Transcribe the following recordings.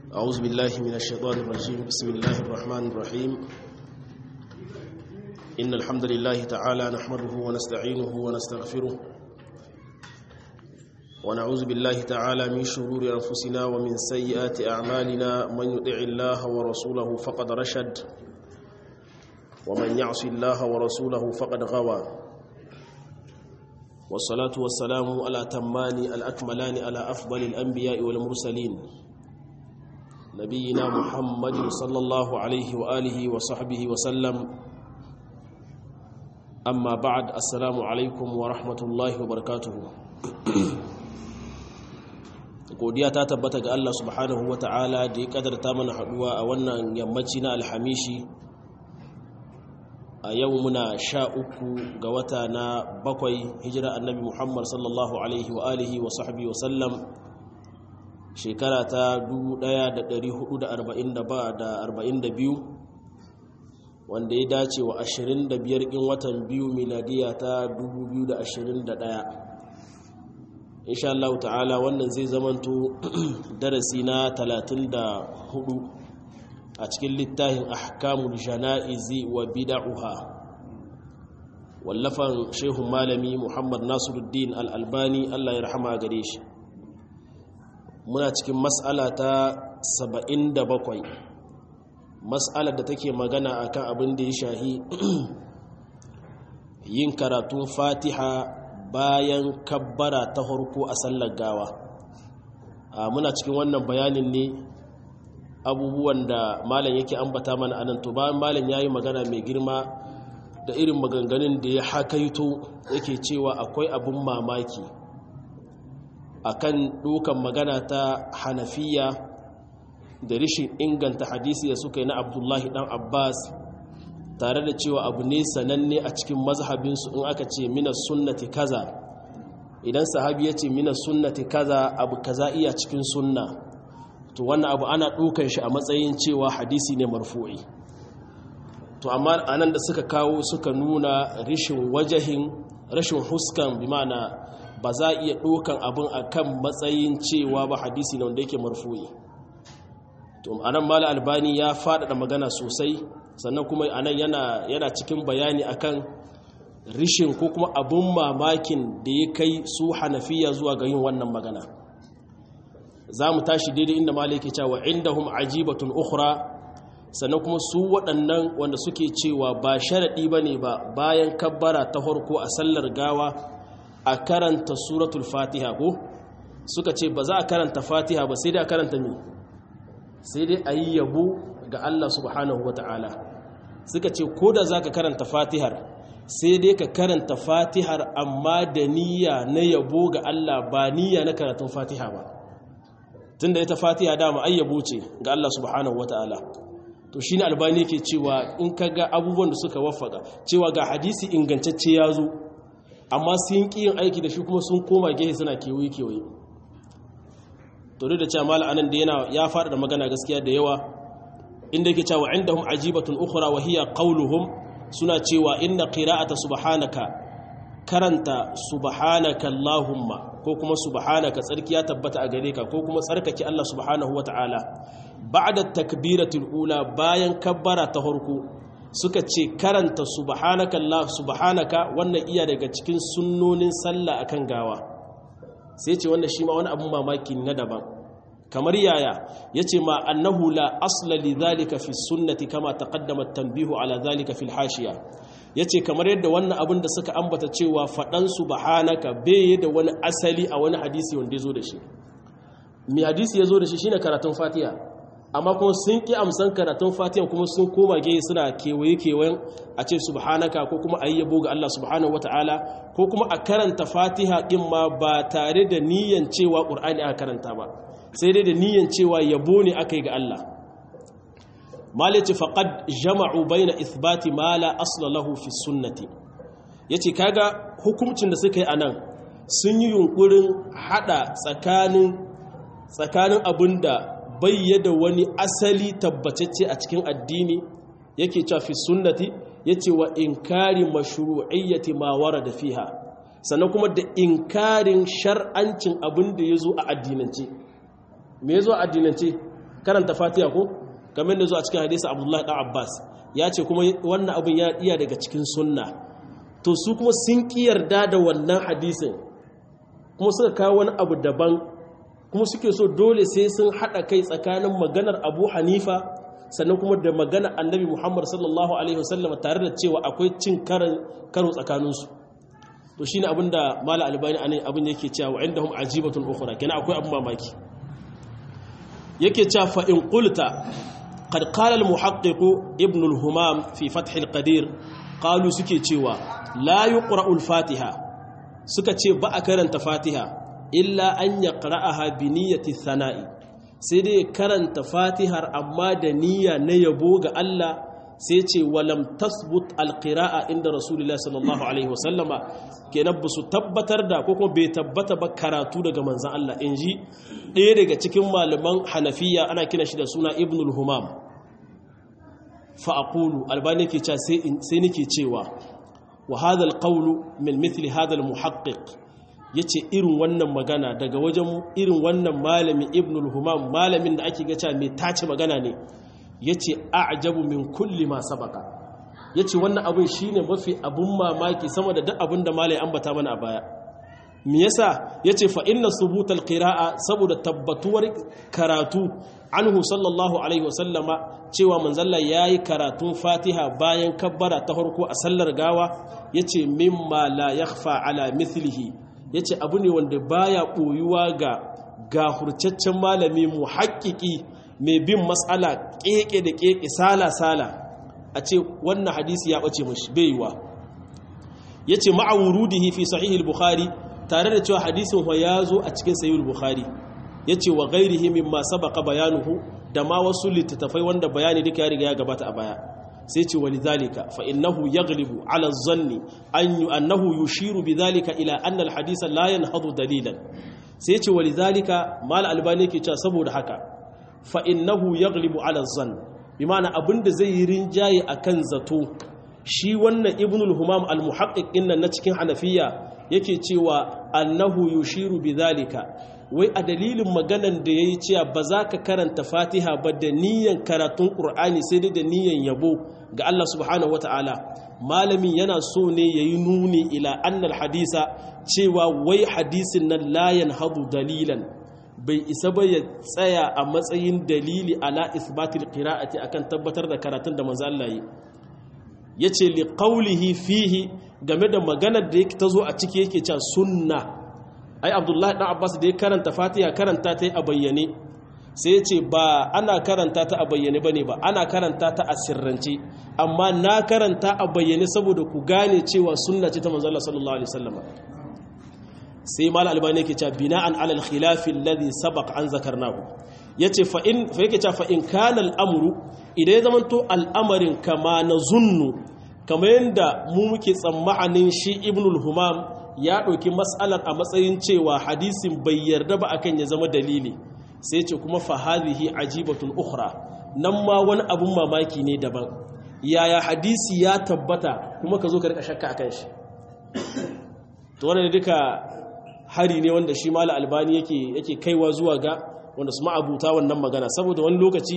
أعوذ بالله من الشيطان الرجيم بسم الله الرحمن الرحيم إن الحمد لله تعالى نحمده ونستعينه ونستغفره ونعوذ بالله تعالى من شرور أنفسنا ومن سيئات أعمالنا من يطع الله ورسوله فقد رشد ومن يعص الله ورسوله فقد غوى والصلاة والسلام على تمان الأكملان على أفضل الأنبياء والمرسلين نبينا محمد صلى الله عليه وآله وصحبه وسلم أما بعد السلام عليكم ورحمة الله وبركاته godiya ta tabbata ga Allah subhanahu ta'ala da ya kadarta mana haduwa a wannan yammaci na alhamishi a yau muna sha uku ga wata na bakwai hijira annabi muhammad sallallahu alaihi wa alihi wa sahbihi wa sallam shekara ta 1442 wanda ya dace wa 25 ɗin watan biyu miladiya ta 2021 insha Allah ta'ala wannan zai zamanto darasi na 34 a cikin littafin ahkamul jana'izi wa bid'uha wallafan shehun malami Muhammad Nasiruddin Al-Albani Allah ya rahama gare shi muna cikin mas'ala ta 77 mas'alar da take magana akan abin da ya shahi yin karatun Fatiha bayan kabbara ta harko a sallar gawa muna cikin wannan bayanin ne abubuwan da malam yake ambata mana anan to bayan malam yayi magana mai girma da irin maganganun da ya hakaito yake cewa akwai abin mamaki akan dukan magana ta hanafiya da rishin inganta hadisi da suka yi na abdullahi dan abbas tare da cewa abu ne sananne a cikin mazhabinsu in aka ce mina sunnati kaza idan sahabi ya ce mina sunnati kaza abu kaza iya cikin sunna to wannan abu ana ɗaukan shi a matsayin cewa hadisi ne marfu'i to amma anan da suka kawo suka nuna rashin wajahin rashin huskan bi ma'ana ba za iya ɗaukan abin akan matsayin cewa ba hadisi ne wanda yake marfu'i to anan mala albani ya faɗaɗa magana sosai sannan kuma anan yana yana cikin bayani akan rishin ko kuma abun mamakin da ya kai su hanafiya zuwa ga yin wannan magana za mu tashi daidai inda maliki cewa indahum ajibatun ukhra sannan kuma su waɗannan wanda suke cewa ba sharaɗi ba ne ba bayan kabbara ta farko a sallar gawa a karanta suratul fatiha ko suka ce ba za a karanta fatiha ba sai dai a karanta mi sai dai a yi yabo ga Allah subhanahu wa ta'ala suka ce ko da za ka karanta fatihar sai dai ka karanta fatihar amma da niyya na yabo ga Allah ba niyya na karatun fatiha ba tun da ita fatiha dama ayyabo ce ga Allah subhanahu wa ta'ala to shi ne albani ke cewa in ka ga abubuwan da suka wafaka cewa ga hadisi ingantacce ya zo amma sun ƙi yin aiki da shi kuma sun koma gehe suna kewaye-kewaye to duk da cewa mala anan da yana ya faɗa da magana gaskiya da yawa inda yake cewa indahum ajibatun ukhra wa hiya qawluhum suna cewa inna qira'ata subhanaka karanta subhanaka allahumma ko kuma subhanaka tsarki ya tabbata a gare ka ko kuma tsarkake Allah subhanahu wataala ba'da takbiratul ula bayan kabbara ta farko suka ce karanta subhanaka allah subhanaka wannan iya daga cikin sunnonin sallah akan gawa sai ce wannan shi ma wani abun mamaki na daban kamar yaya yace ma annahu la asla li dhalika fi sunnati kama taqaddama tanbihu ala dhalika fil hashiya yace kamar yadda wannan abin da suka ambata cewa fadan subhanaka bai da wani asali a wani hadisi wanda yazo da shi mi hadisi yazo da shi shine karatun fatiha amma kuma sun ki amsan karatun fatiha kuma sun koma gehe suna kewaye kewayen a ce subhanaka ko kuma ayi yabo ga Allah subhanahu wataala ko kuma a karanta fatiha din ma ba tare da niyyar cewa qur'ani aka karanta ba sai dai da niyyar cewa yabo ne aka yi ga Allah malaci faqad jama'u baina ithbati ma la asla lahu fi sunnati yace kaga hukuncin da suka yi anan sun yi yunkurin hada tsakanin tsakanin abinda bayyada wani asali tabbatacce a cikin addini yake cewa fi sunnati yace wa inkari mashru'iyyati ma warada fiha sannan kuma da inkarin shar'ancin abin da yazo a addinance me yazo a addinance karanta fatiha ko kamar da zuwa cikin hadisi abdullahi dan abbas ya ce kuma wannan abin ya iya daga cikin sunna to su kuma sun ki yarda da wannan hadisin kuma suka kawo wani abu daban kuma suke so dole sai sun haɗa kai tsakanin maganar abu hanifa sannan kuma da maganar annabi muhammad sallallahu alaihi wasallam tare da cewa akwai cin karo tsakaninsu to shine abin da mala albani anan abin yake cewa wa indahum ajibatun ukhra kenan akwai abin mamaki yake cewa fa in qulta qad qala al muhaqqiq ibn al humam fi fath al qadir qalu suke cewa la yuqra al fatiha suka ce ba a karanta fatiha illa an yaqra'aha bi niyyati thana'i sai dai karanta fatihar amma da niyya na yabo ga Allah sai ce walam tasbut alqira'a inda rasulullahi sallallahu alaihi wasallama kenan ba su tabbatar da ko kuma bai tabbata ba karatu daga manzon Allah inji ɗaya daga cikin malaman hanafiya ana kina shi da suna ibnul humam fa aqulu albani ke cewa sai sai nake cewa wa hadha alqawlu min mithli hadha almuhaqqiq yace irin wannan magana daga wajen irin wannan malami ibnul humam malamin da ake ga cewa mai tace magana ne ya ce a'jabu min kulli ma sabaka ya ce wannan abin shi ne mafi abin mamaki sama da duk abin da malai ambata mana a baya me yasa ya ce fa inna subutal qira'a saboda tabbatuwar karatu anhu sallallahu alaihi wasallama cewa manzalla yayi karatun fatiha bayan kabbara ta farko a sallar gawa yace mimma la yakhfa ala mithlihi yace abu ne wanda baya koyuwa ga gahurcaccen malami muhaqqiqi mai bin matsala keke da keke sala-sala a ce wannan hadisi ya ɓace mashi baiwa ya ce ma'awurudihi fi sahihul bukhari tare da cewa hadisin wa ya zo a cikin sahihul bukhari ya ce wa gairihi mimma sabaka bayanuhu da ma wasu littattafai wanda bayani duka ya riga ya gabata a baya sai ce wa lidhalika fa innahu yaghlibu ala zanni an annahu yushiru bidhalika ila anna al hadisa la yanhadu dalilan sai ce wa lidhalika mal albani yake cewa saboda haka fa'innahu ya glibu ala zan bi mana abinda zai yi rinjaye a kan zato shi wannan ibnul humam al-muhaƙiƙin nan na cikin hanafiya yake cewa annahu yushiru bi zalika wai a dalilin maganan da ya yi cewa ba za ka karanta fatiha ba da niyan karatun ƙur'ani sai dai da niyan yabo ga Allah subhanahu wata'ala malamin yana so ne ya yi nuni ila annal hadisa cewa wai hadisin nan layan hadu dalilan bai isa ba ya tsaya a matsayin dalili ala isbatil qira'ati akan tabbatar da karatun da manzo Allah yi yace li qawlihi fihi game da maganar da yake tazo a ciki yake cewa sunna ai Abdullahi dan Abbas da ya karanta Fatiha karanta ta a bayyane sai yace ba ana karanta ta a bayyane bane ba ana karanta ta a sirrance amma na karanta a bayyane saboda ku gane cewa sunna ce ta manzo Allah sallallahu alaihi wasallam sai mal albani yake cewa bina'an ala al-khilaf alladhi sabaq an zakarnahu yace fa in fa yake cewa fa in kana al-amru idan ya zamanto al'amarin kama nazunnu kamar yanda mu muke tsammanin shi ibnul humam ya dauki mas'alar a matsayin cewa hadisin bai yarda ba akan ya zama dalili sai ce kuma fa hadhihi ajibatun ukhra nan ma wani abun mamaki ne daban yaya hadisi ya tabbata kuma ka zo ka rika shakka akan shi to wannan duka hari ne wanda shi mala albani yake yake kaiwa zuwa ga wanda su ma'abuta wannan magana saboda wani lokaci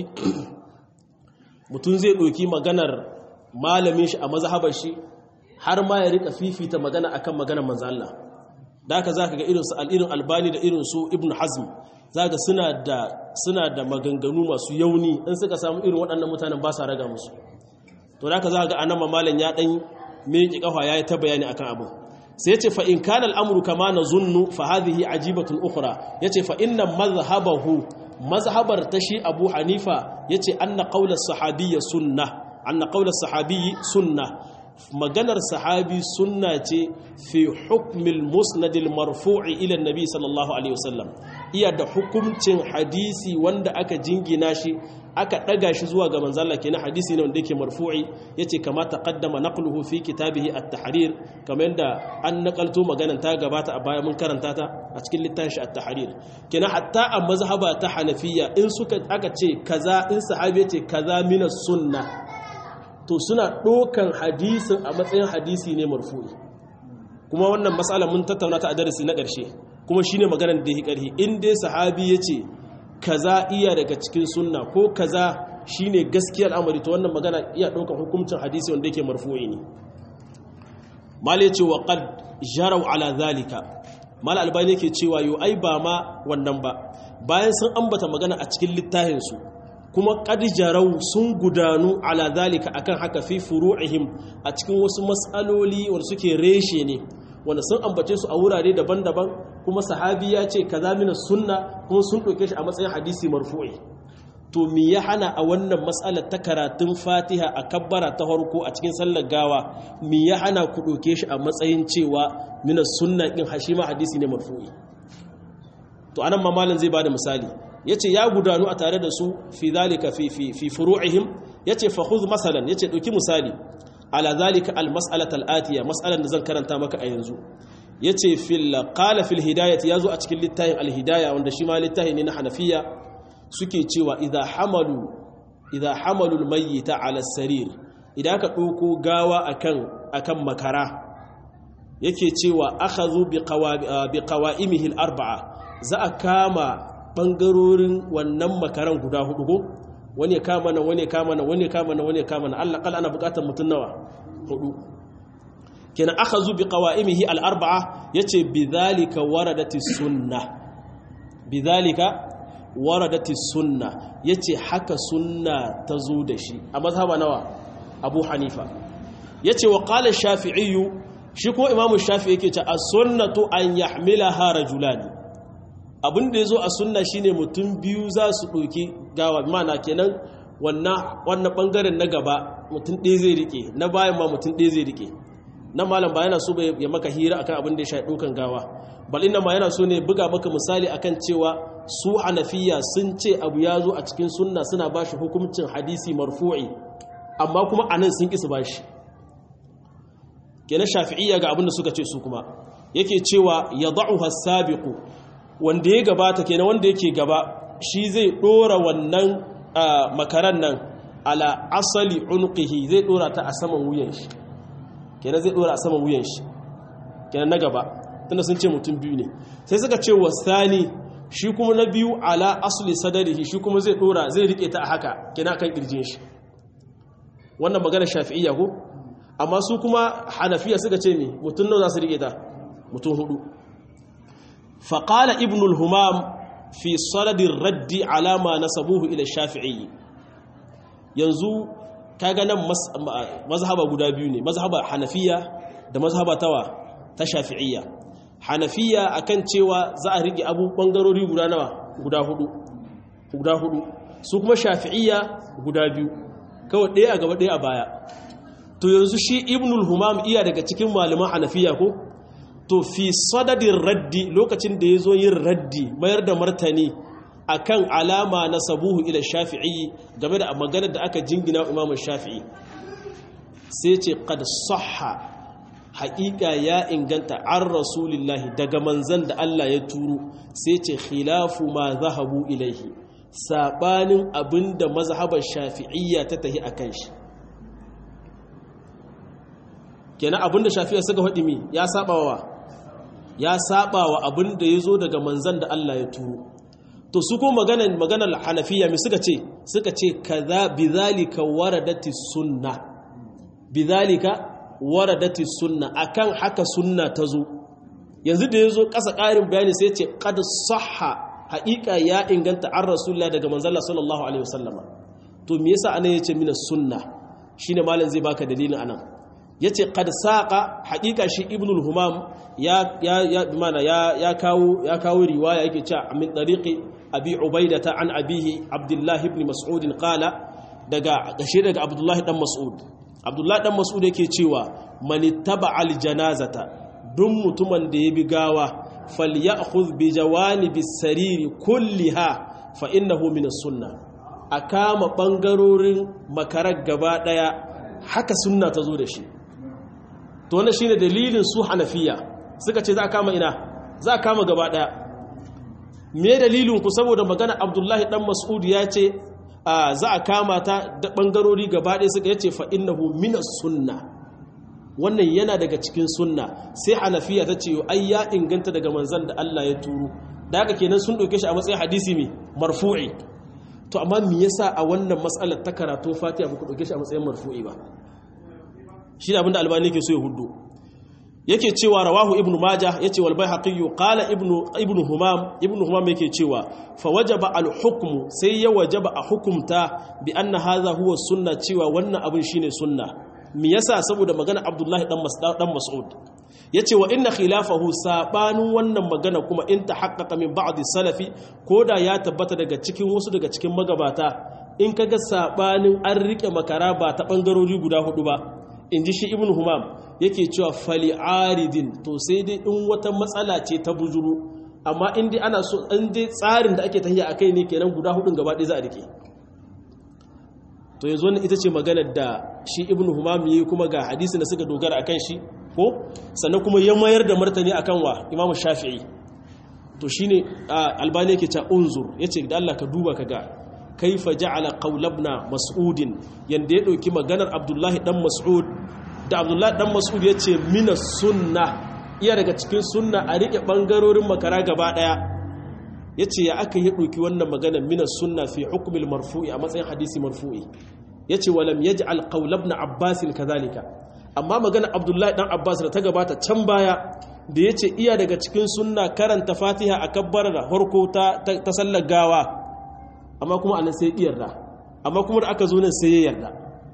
mutum zai ɗauki maganar malamin shi a mazhabar shi har ma ya rika fifita magana akan maganar manzo Allah da haka zaka ga irin su al-irin albani da irin su ibn hazm zaka suna da suna da maganganu masu yauni in suka samu irin waɗannan mutanen ba sa raga musu to da haka zaka ga anan malam ya dan miƙe kafa yayi ta bayani akan abu sai yace fa in kana al'amru kama nazunnu fa hadhihi ajibatun ukhra yace fa inna madhhabahu mazhabar ta shi Abu Hanifa yace anna qawla sahabiyya sunnah anna qawla sahabiyyi sunnah maganar sahabi sunna ce fi hukmil musnadil marfu'i ila nabi sallallahu alaihi wasallam iya da hukuncin hadisi wanda aka jingina shi aka daga shi zuwa ga manzalla kenan hadisi ne wanda yake marfu'i yace kama taqaddama naqluhu fi kitabihi at-tahrir kamar yadda an nakalto maganar ta gabata a baya mun karanta ta a cikin littafin shi at-tahrir kenan hatta a mazhaba ta hanafiya in suka aka ce kaza in sahabi yace kaza min sunna to suna ɗokan hadisin a matsayin hadisi ne marfu'i kuma wannan matsala mun tattauna ta a darasi na ƙarshe kuma shine maganar da ya ƙarhi in dai sahabi ya ce kaza iya daga cikin sunna ko kaza shine gaskiyar al'amari to wannan magana iya ɗaukar hukuncin hadisi wanda yake marfu'i ne mala yace wa qad jaraw ala zalika mala albani yake cewa yo ai ba ma wannan ba bayan sun ambata magana a cikin littafin su kuma qad jaraw sun gudanu ala zalika akan haka fi furu'ihim a cikin wasu mas'aloli wanda suke reshe ne wanda sun ambace su a wurare daban-daban kuma sahabi ya ce kaza mina sunna kuma sun ɗauke shi a matsayin hadisi marfu'i to me ya hana a wannan matsalar ta karatun fatiha a kabbara ta farko a cikin sallar gawa me ya hana ku ɗauke shi a matsayin cewa mina sunna ɗin hashima hadisi ne marfu'i to anan mamalin zai bada misali yace ya gudanu a tare da su fi zalika fi fi fi furu'ihim yace fa khudh masalan yace ɗauki misali ala zalika al mas'alata al atiya mas'alan da zan karanta maka a yanzu yace fil qala fil hidayati yazo a cikin littafin al hidaya wanda shi ma littafi ne na hanafiya suke cewa idha hamalu idha hamalu al mayyita ala sarir idan ka dauko gawa akan akan makara yake cewa akhadhu bi bi qawaimihi al arba'a za a kama bangarorin wannan makaran guda hudu ko wani kama nan wani kama nan wani kama nan wani kama nan Allah kal ana bukatar mutun nawa hudu kenan akhadhu bi qawaimihi al arba'a yace bidhalika waradati sunnah bidhalika waradati sunnah yace haka sunna tazo da shi a mazhaba nawa Abu Hanifa yace wa qala shafi'i shi ko imamu shafi'i yake ce as-sunnatu an yahmilaha rajulani abin da ya zo a sunna shine mutum biyu za su ɗauki gawa mana kenan wannan ɓangaren na gaba mutum ɗaya zai rike na bayan ma mutum ɗaya zai rike na malam ba yana so ya maka hira akan abin da ya shaɗi ɗaukan gawa bal ina ma yana so ne buga maka misali akan cewa su hanafiya sun ce abu ya zo a cikin sunna suna ba shi hukuncin hadisi marfu'i amma kuma anan sun ƙi su ba shi kenan shafi'iyya ga abin da suka ce su kuma yake cewa ya da'uha sabiqu wanda ya gabata kenan wanda yake gaba shi zai dora wannan makaran nan ala asali unqihi zai dora ta a saman wuyan shi kenan zai dora a saman wuyan shi kenan na gaba tunda sun ce mutum biyu ne sai suka ce wasani shi kuma na biyu ala asli sadarihi shi kuma zai dora zai rike ta a haka kenan kan kirjin shi wannan magana shafi'iyya ko amma su kuma hanafiya suka ce me mutum nawa za su rike ta mutum hudu فقال ابن الهمام في صدد الرد على ما نسبوه الى الشافعي yanzu kaga nan mazhaba guda biyu ne mazhaba hanafiya da mazhaba tawa ta shafi'iyya hanafiya akan cewa za a rike abu bangarori guda nawa guda hudu guda hudu su kuma shafi'iyya guda biyu kawai ɗaya a gaba ɗaya a baya to yanzu shi ibnul humam iya daga cikin malaman hanafiya ko to fi sadadin raddi lokacin da ya zo yin raddi mayar da martani akan alama na sabuhu ila shafi'i game da maganar da aka jingina imamun shafi'i sai ce qad sahha haƙiƙa ya inganta an rasulillahi daga manzan da Allah ya turo sai ce khilafu ma zahabu ilaihi sabanin abinda mazhabar shafi'iyya ta tahi akan shi kenan abinda shafi'iyya suka faɗi mi ya saba wa ya saba wa abin da ya zo daga manzan da Allah ya turo to su ko maganar maganar hanafiya mai suka ce suka ce kaza bizalika waradati sunna bizalika waradati sunna akan haka sunna ta zo yanzu da ya zo ƙasa ƙarin bayani sai ce qad sahha haƙiƙa ya inganta an rasulullah daga manzon sallallahu alaihi wasallama to me yasa anan yace mina sunna shine malam zai baka dalilin anan ya ce kad saƙa haƙiƙa shi ibnul humam ya kawo riwaya yake ce min ɗariƙi abi ubaida ta an abihi abdullahi ibn mas'udin ƙala daga gashe daga abdullahi ɗan mas'ud abdullahi ɗan mas'ud yake cewa mani taba aljanazata duk mutumin da ya bi gawa falyakhudh bi jawanibi sariri kulliha fa innahu min sunna a kama ɓangarorin makarar gaba ɗaya haka sunna ta zo da shi to wannan shine dalilin su hanafiya suka ce za a kama ina za a kama gaba daya me dalilin ku saboda magana abdullahi dan mas'ud ya ce za a kama ta da bangarori gaba daya suka yace fa innahu minas sunna wannan yana daga cikin sunna sai hanafiya ta ce ai ya inganta daga manzon da Allah ya turo da haka kenan sun ɗauke shi a matsayin hadisi mai marfu'i to amma me yasa a wannan matsalar ta karatu fatiha ba ku ɗauke shi a matsayin marfu'i ba shi ne abinda albani ke so ya hudu yake cewa rawahu ibnu maja yace wal baihaqi qala ibnu ibnu humam ibnu humam yake cewa fa wajaba al hukmu sai ya wajaba a hukumta bi anna hadha huwa sunna cewa wannan abin shine sunna me yasa saboda magana abdullahi dan mas'ud dan mas'ud yace wa inna khilafahu sabanin wannan magana kuma in tahaqqaqa min ba'd salafi koda ya tabbata daga cikin wasu daga cikin magabata in kaga sabanin an rike makara ba ta bangarori guda hudu ba in ji shi ibn humam yake cewa fali'aridin to sai dai in wata matsala ce ta bujuru amma in dai ana so in dai tsarin da ake tahiya akai ne kenan guda hudun gaba ɗaya za a rike to yanzu wannan ita ce maganar da shi ibn humam yi kuma ga hadisi da suka dogara akan shi ko sannan kuma ya mayar da martani akan wa imam shafi'i to shine albani yake ta unzur yace da Allah ka duba ka ga kaifa ja'ala qawlabna mas'udin yanda ya dauki maganar abdullahi dan mas'ud da abdullahi dan mas'ud yace mina sunna iya daga cikin sunna a rike bangarorin makara gaba daya yace ya aka yi dauki wannan maganar mina sunna fi hukmil marfu'i a matsayin hadisi marfu'i yace walam yaj'al qawlabna abbas kadhalika amma maganar abdullahi dan abbas da ta gabata can baya da yace iya daga cikin sunna karanta fatiha a kabbar da farko ta ta sallar gawa amma kuma anan sai ya yarda amma kuma da aka zo nan sai ya yarda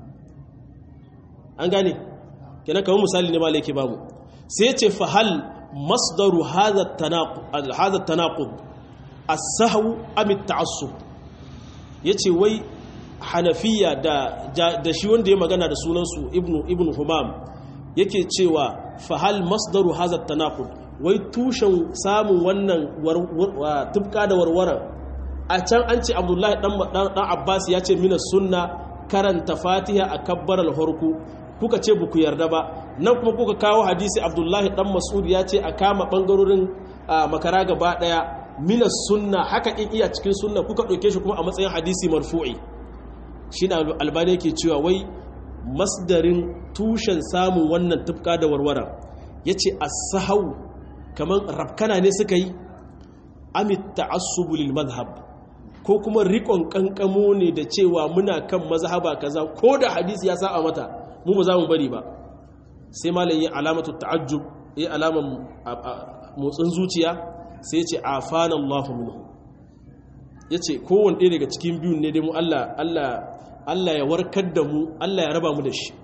an gane kenan kamar misali ne malai ke bamu sai ya ce fa hal masdaru hadha tanaqud hadha tanaqud as-sahw am at-ta'assub yace wai hanafiya da da shi wanda ya magana da sunan su ibnu ibnu humam yake cewa fa hal masdaru hadha tanaqud wai tushen samun wannan tubka da warwaran a can an ce abdullahi dan abbas ya ce mina sunna karanta fatiha a kabbar alhorku kuka ce buku yarda ba nan kuma kuka kawo hadisi abdullahi dan mas'ud ya ce a kama bangarorin makara gaba daya mina sunna haka in iya cikin sunna kuka ɗauke shi kuma a matsayin hadisi marfu'i shi na albani yake cewa wai masdarin tushen samun wannan tufka da warwara ya ce a sahau kamar rafkana ne suka yi amit ta'assubu lil madhhab ko kuma rikon kankamo ne da cewa muna kan mazhaba kaza ko da hadisi ya saba mata mu ba za mu bari ba sai malam yi alamatu ta'ajjub yi alaman motsin zuciya sai ce afana Allahu minhu yace kowanne ɗaya daga cikin biyun ne dai mu Allah Allah Allah ya warkar da mu Allah ya raba mu da shi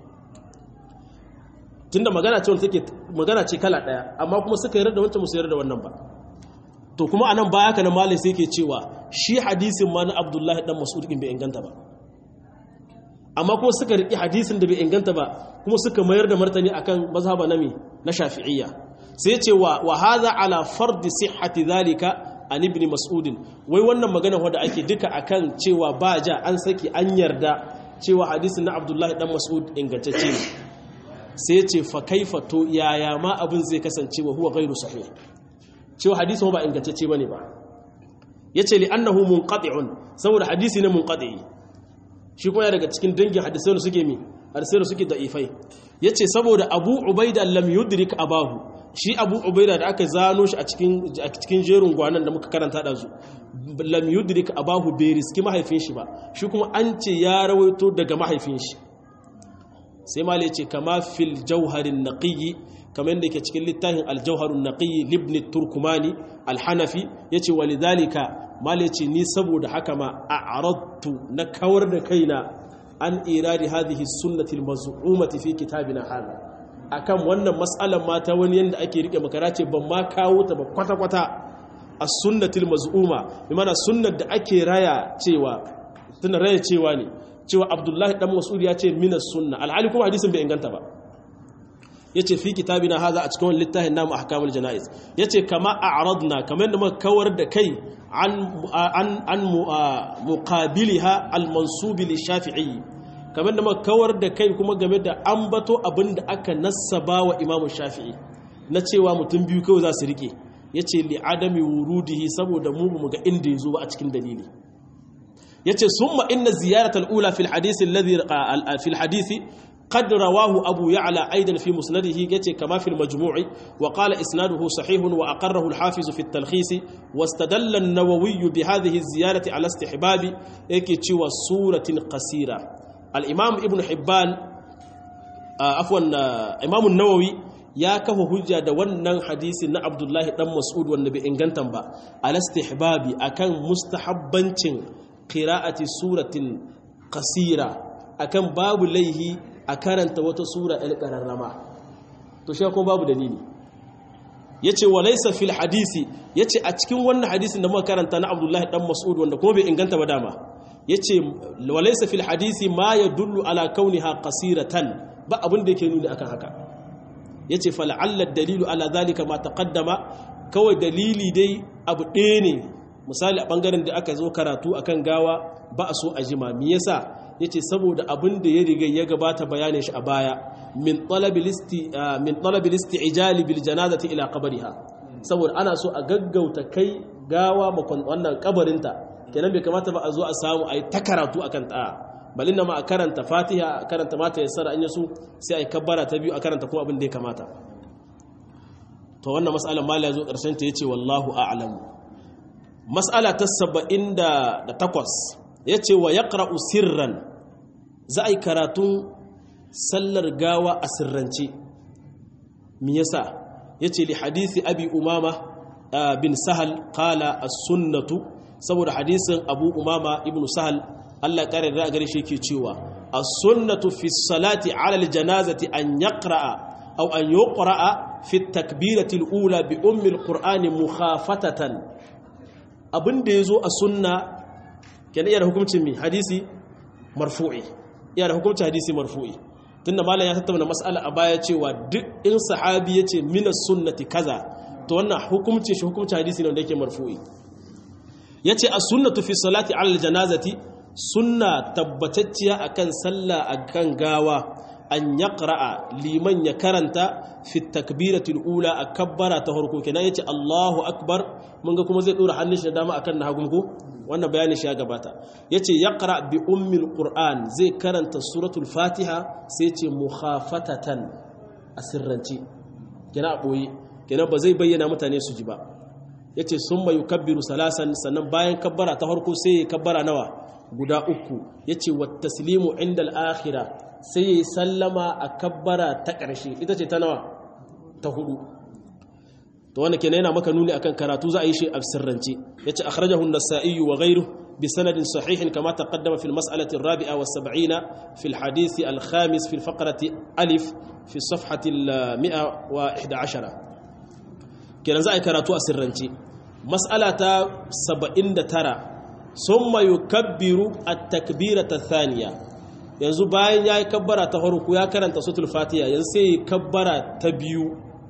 tunda magana ce wanda take magana ce kala daya amma kuma suka yarda da wancan musu yarda da wannan ba to kuma anan baya kana malai sai yake cewa shi hadisin ma na Abdullahi dan Mas'ud din bai inganta ba amma kuma suka riki hadisin da bai inganta ba kuma suka mayar da martani akan mazhaba na me na Shafi'iyya sai ya ce wa wa hadha ala fardi sihhati dhalika an ibn Mas'ud wai wannan magana wanda ake duka akan cewa ba ja an saki an yarda cewa hadisin na Abdullahi dan Mas'ud ingantacce ne sai ce fa kaifa to yaya ma abin zai kasance wa huwa ghairu sahih cewa hadisin ba ingantacce bane ba yace li annahu munqati'un saboda hadisi ne munqati shi kuma daga cikin dangin hadisai da suke mi hadisai da suke da'ifai yace saboda Abu Ubaida lam yudrik abahu shi Abu Ubaida da aka zano shi a cikin a cikin jerin gwanan da muka karanta da su lam yudrik abahu bai riski mahaifin shi ba shi kuma an ce ya rawaito daga mahaifin shi sai malai ce kama fil jauharin naqiyi kamar yadda ke cikin littafin aljauharun naqiyi libni turkumani alhanafi ya ce walidhalika malai ce ni saboda haka ma a arattu na kawar da kaina an iradi hadhihi sunnatil maz'umati fi kitabina hada akan wannan mas'alan mata wani yanda ake rike makara ce ban ma kawo ta ba kwata kwata as sunnatil maz'uma bi mana sunnar da ake raya cewa tana raya cewa ne cewa abdullahi dan mas'ud ya ce minas sunna alhali kuma hadisin bai inganta ba yace fi kitabina haza a cikin littafin namu ahkamul janaiz yace kama a'radna kamar da muka kawar da kai an an an muqabiliha almansub li shafi'i kamar da muka kawar da kai kuma game da ambato abinda aka nassaba wa imam shafi'i na cewa mutum biyu kawai za su rike yace li adami wurudihi saboda mu mu ga inda yazo ba a cikin dalili yace summa inna ziyarata al-ula fi al-hadith alladhi fi al-hadith قد رواه أبو يعلى أيضا في مسنده يتي كما في المجموع وقال إسناده صحيح وأقره الحافظ في التلخيص واستدل النووي بهذه الزيارة على استحباب يكي سورة قصيرة الإمام ابن حبان آه عفوا آه إمام النووي ya kafa hujja da wannan hadisin na Abdullahi dan Mas'ud wanda bai ingantan ba al istihbabi akan mustahabbancin qira'ati suratin qasira akan babu laihi a karanta wata sura ɗan ƙararrama to shi kuma babu dalili ya ce wa laisa fil hadisi ya ce a cikin wannan hadisin da muka karanta na abdullahi ɗan mas'ud wanda kuma bai inganta ba dama ya ce wa laisa fil hadisi ma ya dullu ala kauniha qasiratan ba abin da yake nuni akan haka ya ce fala'allar dalilu ala zalika ma taqaddama kawai dalili dai abu ɗaya ne misali a ɓangaren da aka zo karatu akan gawa ba a so a jima me yasa ya ce saboda abin da ya riga ya gabata bayanin shi a baya min ɗalabi listi ijali bil janazati ila kabariha saboda ana so a gaggauta kai gawa makon wannan kabarinta kenan bai kamata ba a zo a samu a yi ta karatu a kan ta'a balin ma a karanta fatiha a karanta mata ya sara an yasu sai a yi kabbara ta biyu a karanta kuma abin da ya kamata to wannan mas'alar mala ya zo ƙarshen ta ya ce wallahu a'lamu mas'ala ta saba'in da takwas ya ce wa ya ƙara'u sirran za a yi karatun sallar gawa a sirrance mi yasa ya ce li hadisi abi umama bin sahal kala a sunnatu saboda hadisin abu umama ibn sahal allah ƙarar da gare shi ke cewa a sunnatu fi salati alal janazati an ya ƙara'a au an yi ƙara'a fi takbiratil ula bi ummil ƙur'ani mukhafatatan abin da ya zo a sunna kenan iya da hukuncin mi hadisi marfu'i iya da hukuncin hadisi marfu'i tunda malam ya tattauna mas'ala a baya cewa duk in sahabi yace min sunnati kaza to wannan hukuncin shi hukuncin hadisi ne wanda yake marfu'i yace as-sunnatu fi salati 'ala al-janazati sunna tabbatacciya akan sallah akan gawa an yaqra'a liman ya karanta fi takbiratul ula a kabbara ta farko kenan yace Allahu akbar mun ga kuma zai dora hannun shi da dama akan na hagun ko wannan bayanin shi ya gabata yace yaqra bi ummil qur'an zai karanta suratul fatiha sai ce mukhafatatan asirranci kenan a boye kenan ba zai bayyana mutane su ji ba yace summa yukabbiru salasan sannan bayan kabbara ta farko sai ya kabbara nawa guda uku yace wat taslimu inda al-akhirah sai ya sallama a kabbara ta ƙarshe ita ce ta nawa ta hudu to wanda kenan yana maka nuni akan karatu za a yi shi a sirrance yace akhrajahu an-nasa'i wa ghayruhu bi sanadin sahihin kama taqaddama fi al-mas'alati ar-rabi'a wa sab'ina fi al-hadith al-khamis fi al-faqrati alif fi safhati al-111 kenan za a yi karatu a sirrance mas'ala ta 79 summa yukabbiru at-takbirata ath-thaniya yanzu bayan ya yi kabbara ta farko ya karanta sutul fatiha yanzu sai yi kabbara ta biyu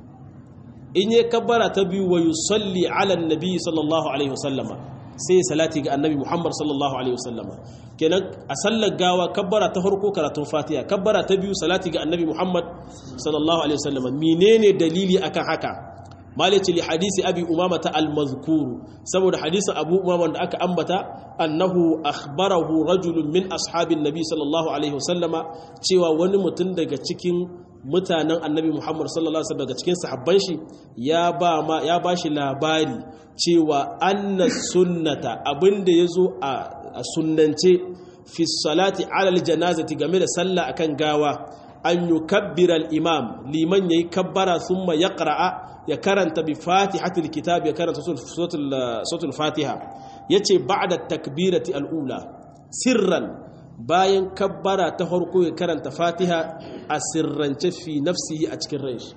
in yi kabbara ta biyu wa yusalli ala nabi sallallahu alaihi wasallama sai salati ga annabi muhammad sallallahu alaihi wasallama kenan a sallar gawa kabbara ta farko karatun fatiha kabbara ta biyu salati ga annabi muhammad sallallahu alaihi wasallama menene dalili akan haka malice li hadisi abi umama ta al-mazkuru saboda hadisin abu umama da aka ambata annahu akhbarahu rajulun min ashabin nabi sallallahu alaihi wasallama cewa wani mutum daga cikin mutanen annabi muhammad sallallahu alaihi wasallam daga cikin sahabban shi ya ba ma ya bashi labari cewa anna sunnata abinda yazo a sunnance fi salati ala al-janazati game da sallah akan gawa an yukabbira al-imam liman yayi kabbara thumma yaqra'a ya karanta bi fatihatul kitab ya karanta suratul fatiha yace ba'da takbirati al-ula sirran bayan kabbara ta farko ya karanta fatiha a sirrance fi nafsihi a cikin ranshi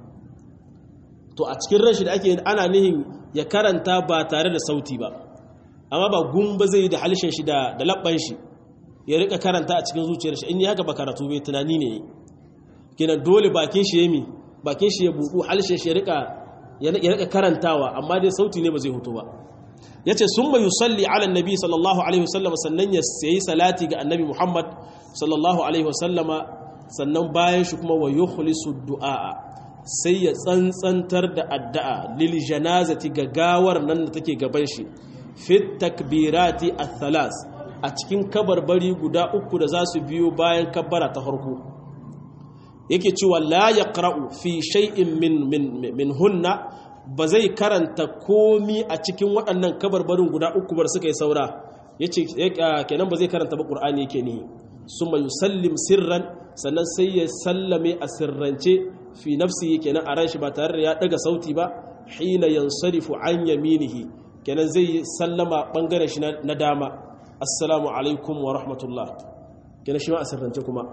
to a cikin ranshi da ake ana nihin ya karanta ba tare da sauti ba amma ba gumba zai da halishin shi da da labban shi ya rika karanta a cikin zuciyar shi in yi haka ba karatu bai tunani ne kenan dole bakin shi yemi bakin shi ya buɗu halshe shi ya rika karantawa amma dai sauti ne ba zai hutu ba ya ce sun mai yusalli ala nabi sallallahu alaihi wasallama sannan ya sayi salati ga annabi muhammad sallallahu alaihi wasallama sannan bayan shi kuma wa yukhlisu du'a sai ya tsantsantar da addu'a lil janazati ga gawar nan da take gaban shi fit takbirati athalas a cikin kabarbari guda uku da za su biyo bayan kabbara ta farko yake cewa la yaqra'u fi shay'in min min min hunna ba zai karanta komi a cikin waɗannan kabarbarin guda uku bar suka yi saura yace kenan ba zai karanta ba qur'ani yake ni summa yusallim sirran sannan sai ya sallame a sirrance fi nafsi kenan a ran shi ba tare da ya daga sauti ba hina yansarifu an yaminihi kenan zai sallama bangaren shi na dama assalamu alaikum wa rahmatullah kenan shi ma a sirrance kuma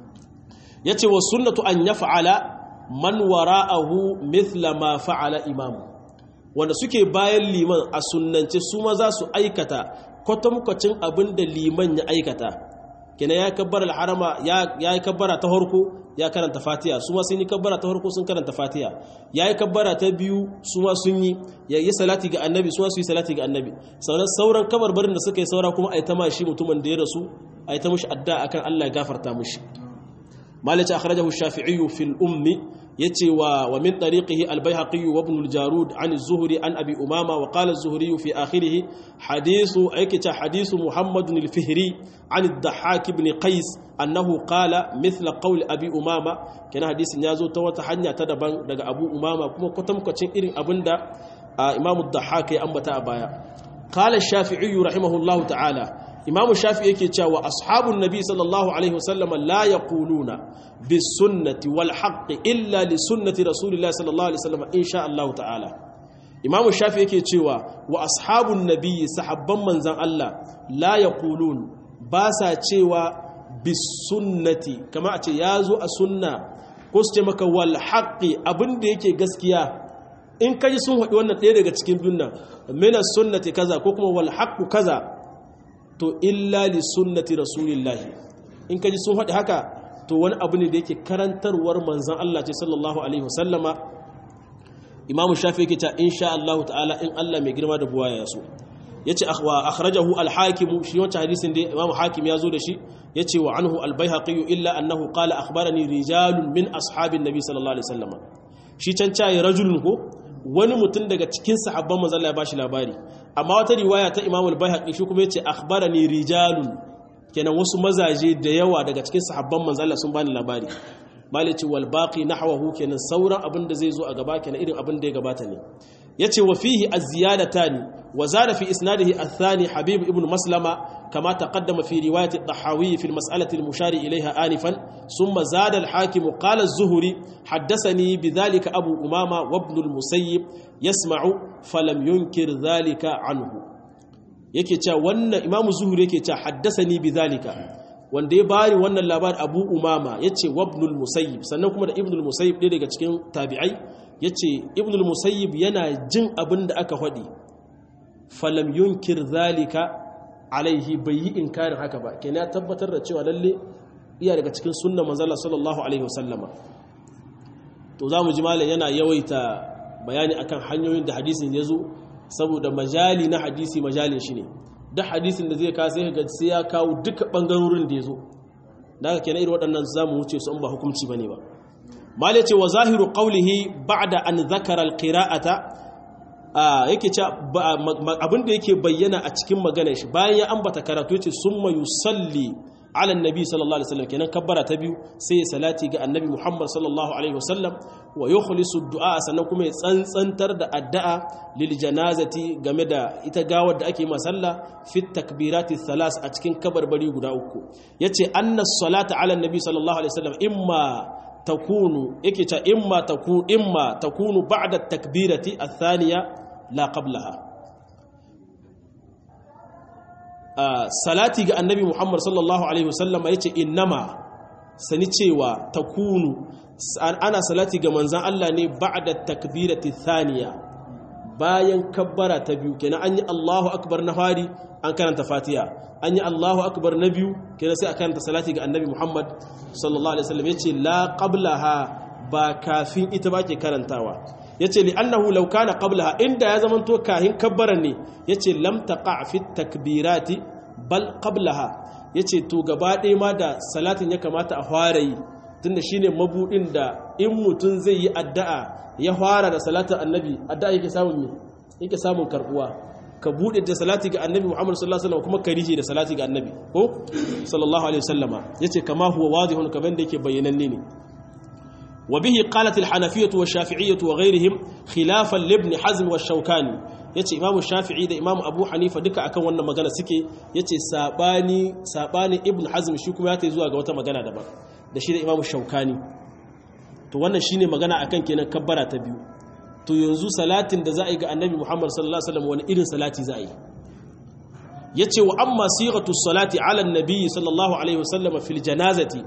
yace wa sunnatu an yaf'ala man wara'ahu mithla ma fa'ala imam wanda suke bayan liman a sunnance su ma za su aikata kwatankwacin abin da liman ya aikata kenan ya kabbara alharama ya yi kabbara ta harko ya karanta fatiha su ma sun yi kabbara ta harko sun karanta fatiha ya yi kabbara ta biyu su ma sun yi ya yi salati ga annabi su ma su yi salati ga annabi sauran sauran kabarbarin da suka yi saura kuma a yi ta mashi mutumin da ya rasu a yi ta mushi adda akan Allah ya gafarta mushi مالك أخرجه الشافعي في الأم يتي ومن طريقه البيهقي وابن الجارود عن الزهري عن أبي أمامة وقال الزهري في آخره حديث أيكت حديث محمد الفهري عن الضحاك بن قيس أنه قال مثل قول أبي أمامة كان حديث نيازو توتا حنيا تدبان دغ أبو أمامة كما كتم كتشين إرين أبندا إمام الضحاك أنبتا أبايا قال الشافعي رحمه الله تعالى imamu shafi yake cewa ashabun nabi sallallahu alaihi wasallam la yaquluna bis sunnati wal haqqi illa li sunnati rasulillahi sallallahu alaihi wasallam insha Allah ta'ala imamu shafi yake cewa wa ashabun nabi sahabban manzan Allah la yaqulun ba sa cewa bis sunnati kama a ce yazo a sunna ko su ce maka wal haqqi abinda yake gaskiya in kaji sun haɗi wannan ɗaya daga cikin biyun nan mina sunnati kaza ko kuma wal haqqu kaza to illa li sunnati rasulillahi in kaji sun faɗi haka to wani abu ne da yake karantarwar manzan Allah ce sallallahu alaihi wasallama imamu shafi yake ta insha Allah ta'ala in Allah mai girma da buwaya ya so yace wa akhrajahu al-hakim shi wancan hadisin da imamu hakim ya zo da shi yace wa anhu al-baihaqi illa annahu qala akhbarani rijalun min ashabin nabi sallallahu alaihi wasallama shi can cayi rajulun ko wani mutum daga cikin sahabban manzon Allah ya bashi labari amma wata riwaya ta Imam al-Baihaqi shi kuma yace akhbarani rijalun kenan wasu mazaje da yawa daga cikin sahabban manzon Allah sun bani labari malici wal baqi nahwahu kenan sauran abin da zai zo a gaba kenan irin abin da ya gabata ne yace wa fihi az-ziyadatani wa zada fi isnadihi ath-thani habib ibn maslama kama taqaddama fi riwayat ad-dahawi fi al-mas'alati al-mushari ilayha anifan thumma zada al-hakim qala az-zuhri haddathani bidhalika abu umama wa ibn al-musayyib yasma'u falam yunkir dhalika anhu yake cewa wannan imamu zuhri yake cewa haddathani bidhalika wanda ya bari wannan labar abu umama ya ce wabnul musayyib sannan kuma da ibnul musayyib ɗaya daga cikin tabi'ai ya ce ibnul musayyib yana jin abin da aka faɗi falam yunkir zalika alaihi bai yi inkarin haka ba kenan ya tabbatar da cewa lalle iya daga cikin sunna manzala sallallahu alaihi wasallama to za mu ji malam yana yawaita bayani akan hanyoyin da hadisin ya zo saboda majali na hadisi majalin shi ne duk hadisin da zai kawo sai ga sai ya kawo duka bangarorin da ya zo da haka kenan irin waɗannan za mu wuce su an ba hukunci bane ba malai ce wa zahiru qawlihi ba'da an zakara alqira'ata yake ce abin da yake bayyana a cikin maganar shi bayan ya ambata karatu yace summa yusalli ala annabi sallallahu alaihi wasallam kenan kabbara ta biyu sai ya salati ga annabi Muhammad sallallahu alaihi wasallam wa yukhlisu du'a sannan kuma ya tsantsantar da addu'a lil janazati game da ita gawar da ake masalla fi takbirati thalas a cikin kabarbari guda uku yace anna salata ala annabi sallallahu alaihi wasallam imma takunu yake ta imma takunu imma takunu ba'da takbirati athaniya la qablaha salati ga annabi Muhammad sallallahu alaihi wasallam yace innama sani cewa takunu ana salati ga manzan Allah ne ba'da takbirati thaniya bayan kabbara ta biyu kenan an yi Allahu akbar na fari an karanta Fatiha an yi Allahu akbar na biyu kenan sai a karanta salati ga annabi Muhammad sallallahu alaihi wasallam yace la qablaha ba kafin ita ba ke karantawa yace li annahu law kana qablaha inda ya zamanto kahin kabbaran ne yace lam taqa fi takbirati bal qablaha yace to gaba ɗaya ma da salatin ya kamata a fara yi tunda shine mabudin da in mutum zai yi addu'a ya fara da salatin annabi addu'a yake samun me yake samun karbuwa ka bude da salati ga annabi Muhammad sallallahu alaihi wasallam kuma ka rije da salati ga annabi ko sallallahu alaihi wasallama yace kama huwa wadihun kaman da yake bayyananne ne وبه قالت الحنفية والشافعية وغيرهم خلافا لابن حزم والشوكاني yace Imam Shafi'i da Imam Abu Hanifa duka akan wannan magana suke yace sabani sabani Ibn Hazm shi kuma ya tayi zuwa ga wata magana daban da shi da Imam Shaukani to wannan shine magana akan kenan kabbara ta biyu to yanzu salatin da za a yi ga Annabi Muhammad sallallahu alaihi wasallam wani irin salati za a yi yace wa amma sighatu salati ala an-nabi sallallahu alaihi wasallam fil janazati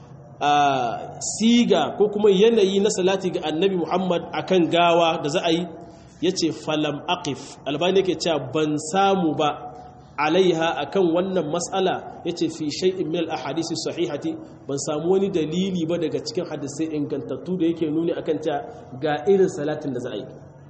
siga ko kuma yanayi na salati ga annabi Muhammad akan gawa da za a yi ya ce falam aqif albani yake cewa ban samu ba alaiha akan wannan matsala ya ce fi shay'in min al-ahadisi sahihati ban samu wani dalili ba daga cikin hadisai ingantattu da yake nuni akan cewa ga irin salatin da za a yi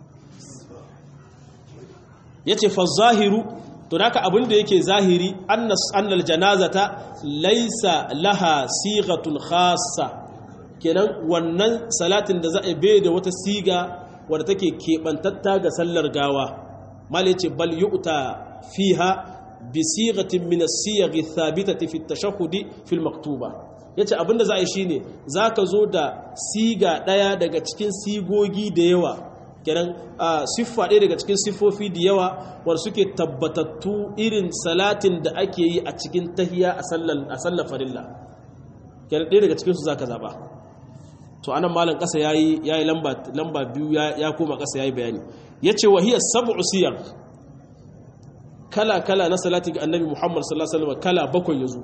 ya ce fa zahiru to naka abin da yake zahiri annal janazata laisa laha sigatun khassa kenan wannan salatin da za a bai da wata siga wadda take keɓantatta ga sallar gawa mal yace bal yu'ta fiha bi sigatin min as-siyaghi thabitati fi at-tashahhud fi al-maktuba yace abinda za a yi shine zaka zo da siga daya daga cikin sigogi da yawa kenan siffa ɗaya daga cikin siffofi da yawa wanda suke tabbatattu irin salatin da ake yi a cikin tahiya a sallar farilla kenan ɗaya daga cikinsu za ka zaɓa to anan malam ƙasa ya yi lamba biyu ya koma ƙasa ya yi bayani ya ce wahiyar sabu siyar kala-kala na salati ga annabi muhammad sallallahu alaihi wasallam kala bakwai ya zo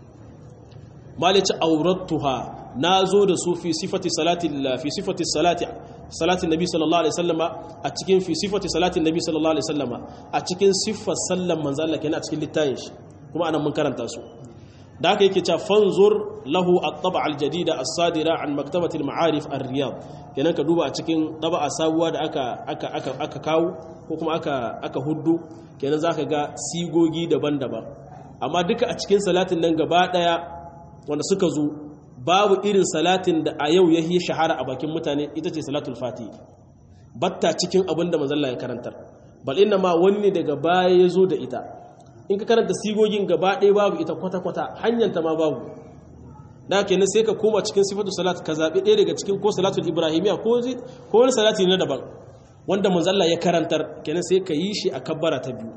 malice aurattuha na zo da su fi sifati salati fi sifati salati salatin nabi sallallahu alaihi wasallama a cikin fi sifati salatin nabi sallallahu alaihi wasallama a cikin siffar sallan manzo Allah kenan a cikin littafin shi kuma anan mun karanta su da haka yake cewa fanzur lahu at-tab'a al-jadida as-sadira an maktabati al-ma'arif ar-riyad kenan ka duba a cikin tab'a sabuwa da aka aka aka aka kawo ko kuma aka aka huddu kenan zaka ga sigogi daban-daban amma duka a cikin salatin nan gaba daya wanda suka zo babu irin salatin da a yau ya yi shahara a bakin mutane ita ce salatul fati batta cikin abin da mazalla ya karantar bal inna ma wani ne daga baya ya zo da ita in ka karanta sigogin gaba ɗaya babu ita kwata-kwata hanyanta ma babu da kenan sai ka koma cikin sifatu salat ka zaɓi ɗaya daga cikin ko salatul ibrahimiya ko wani salati na daban wanda manzalla ya karantar kenan sai ka yi shi a kabbara ta biyu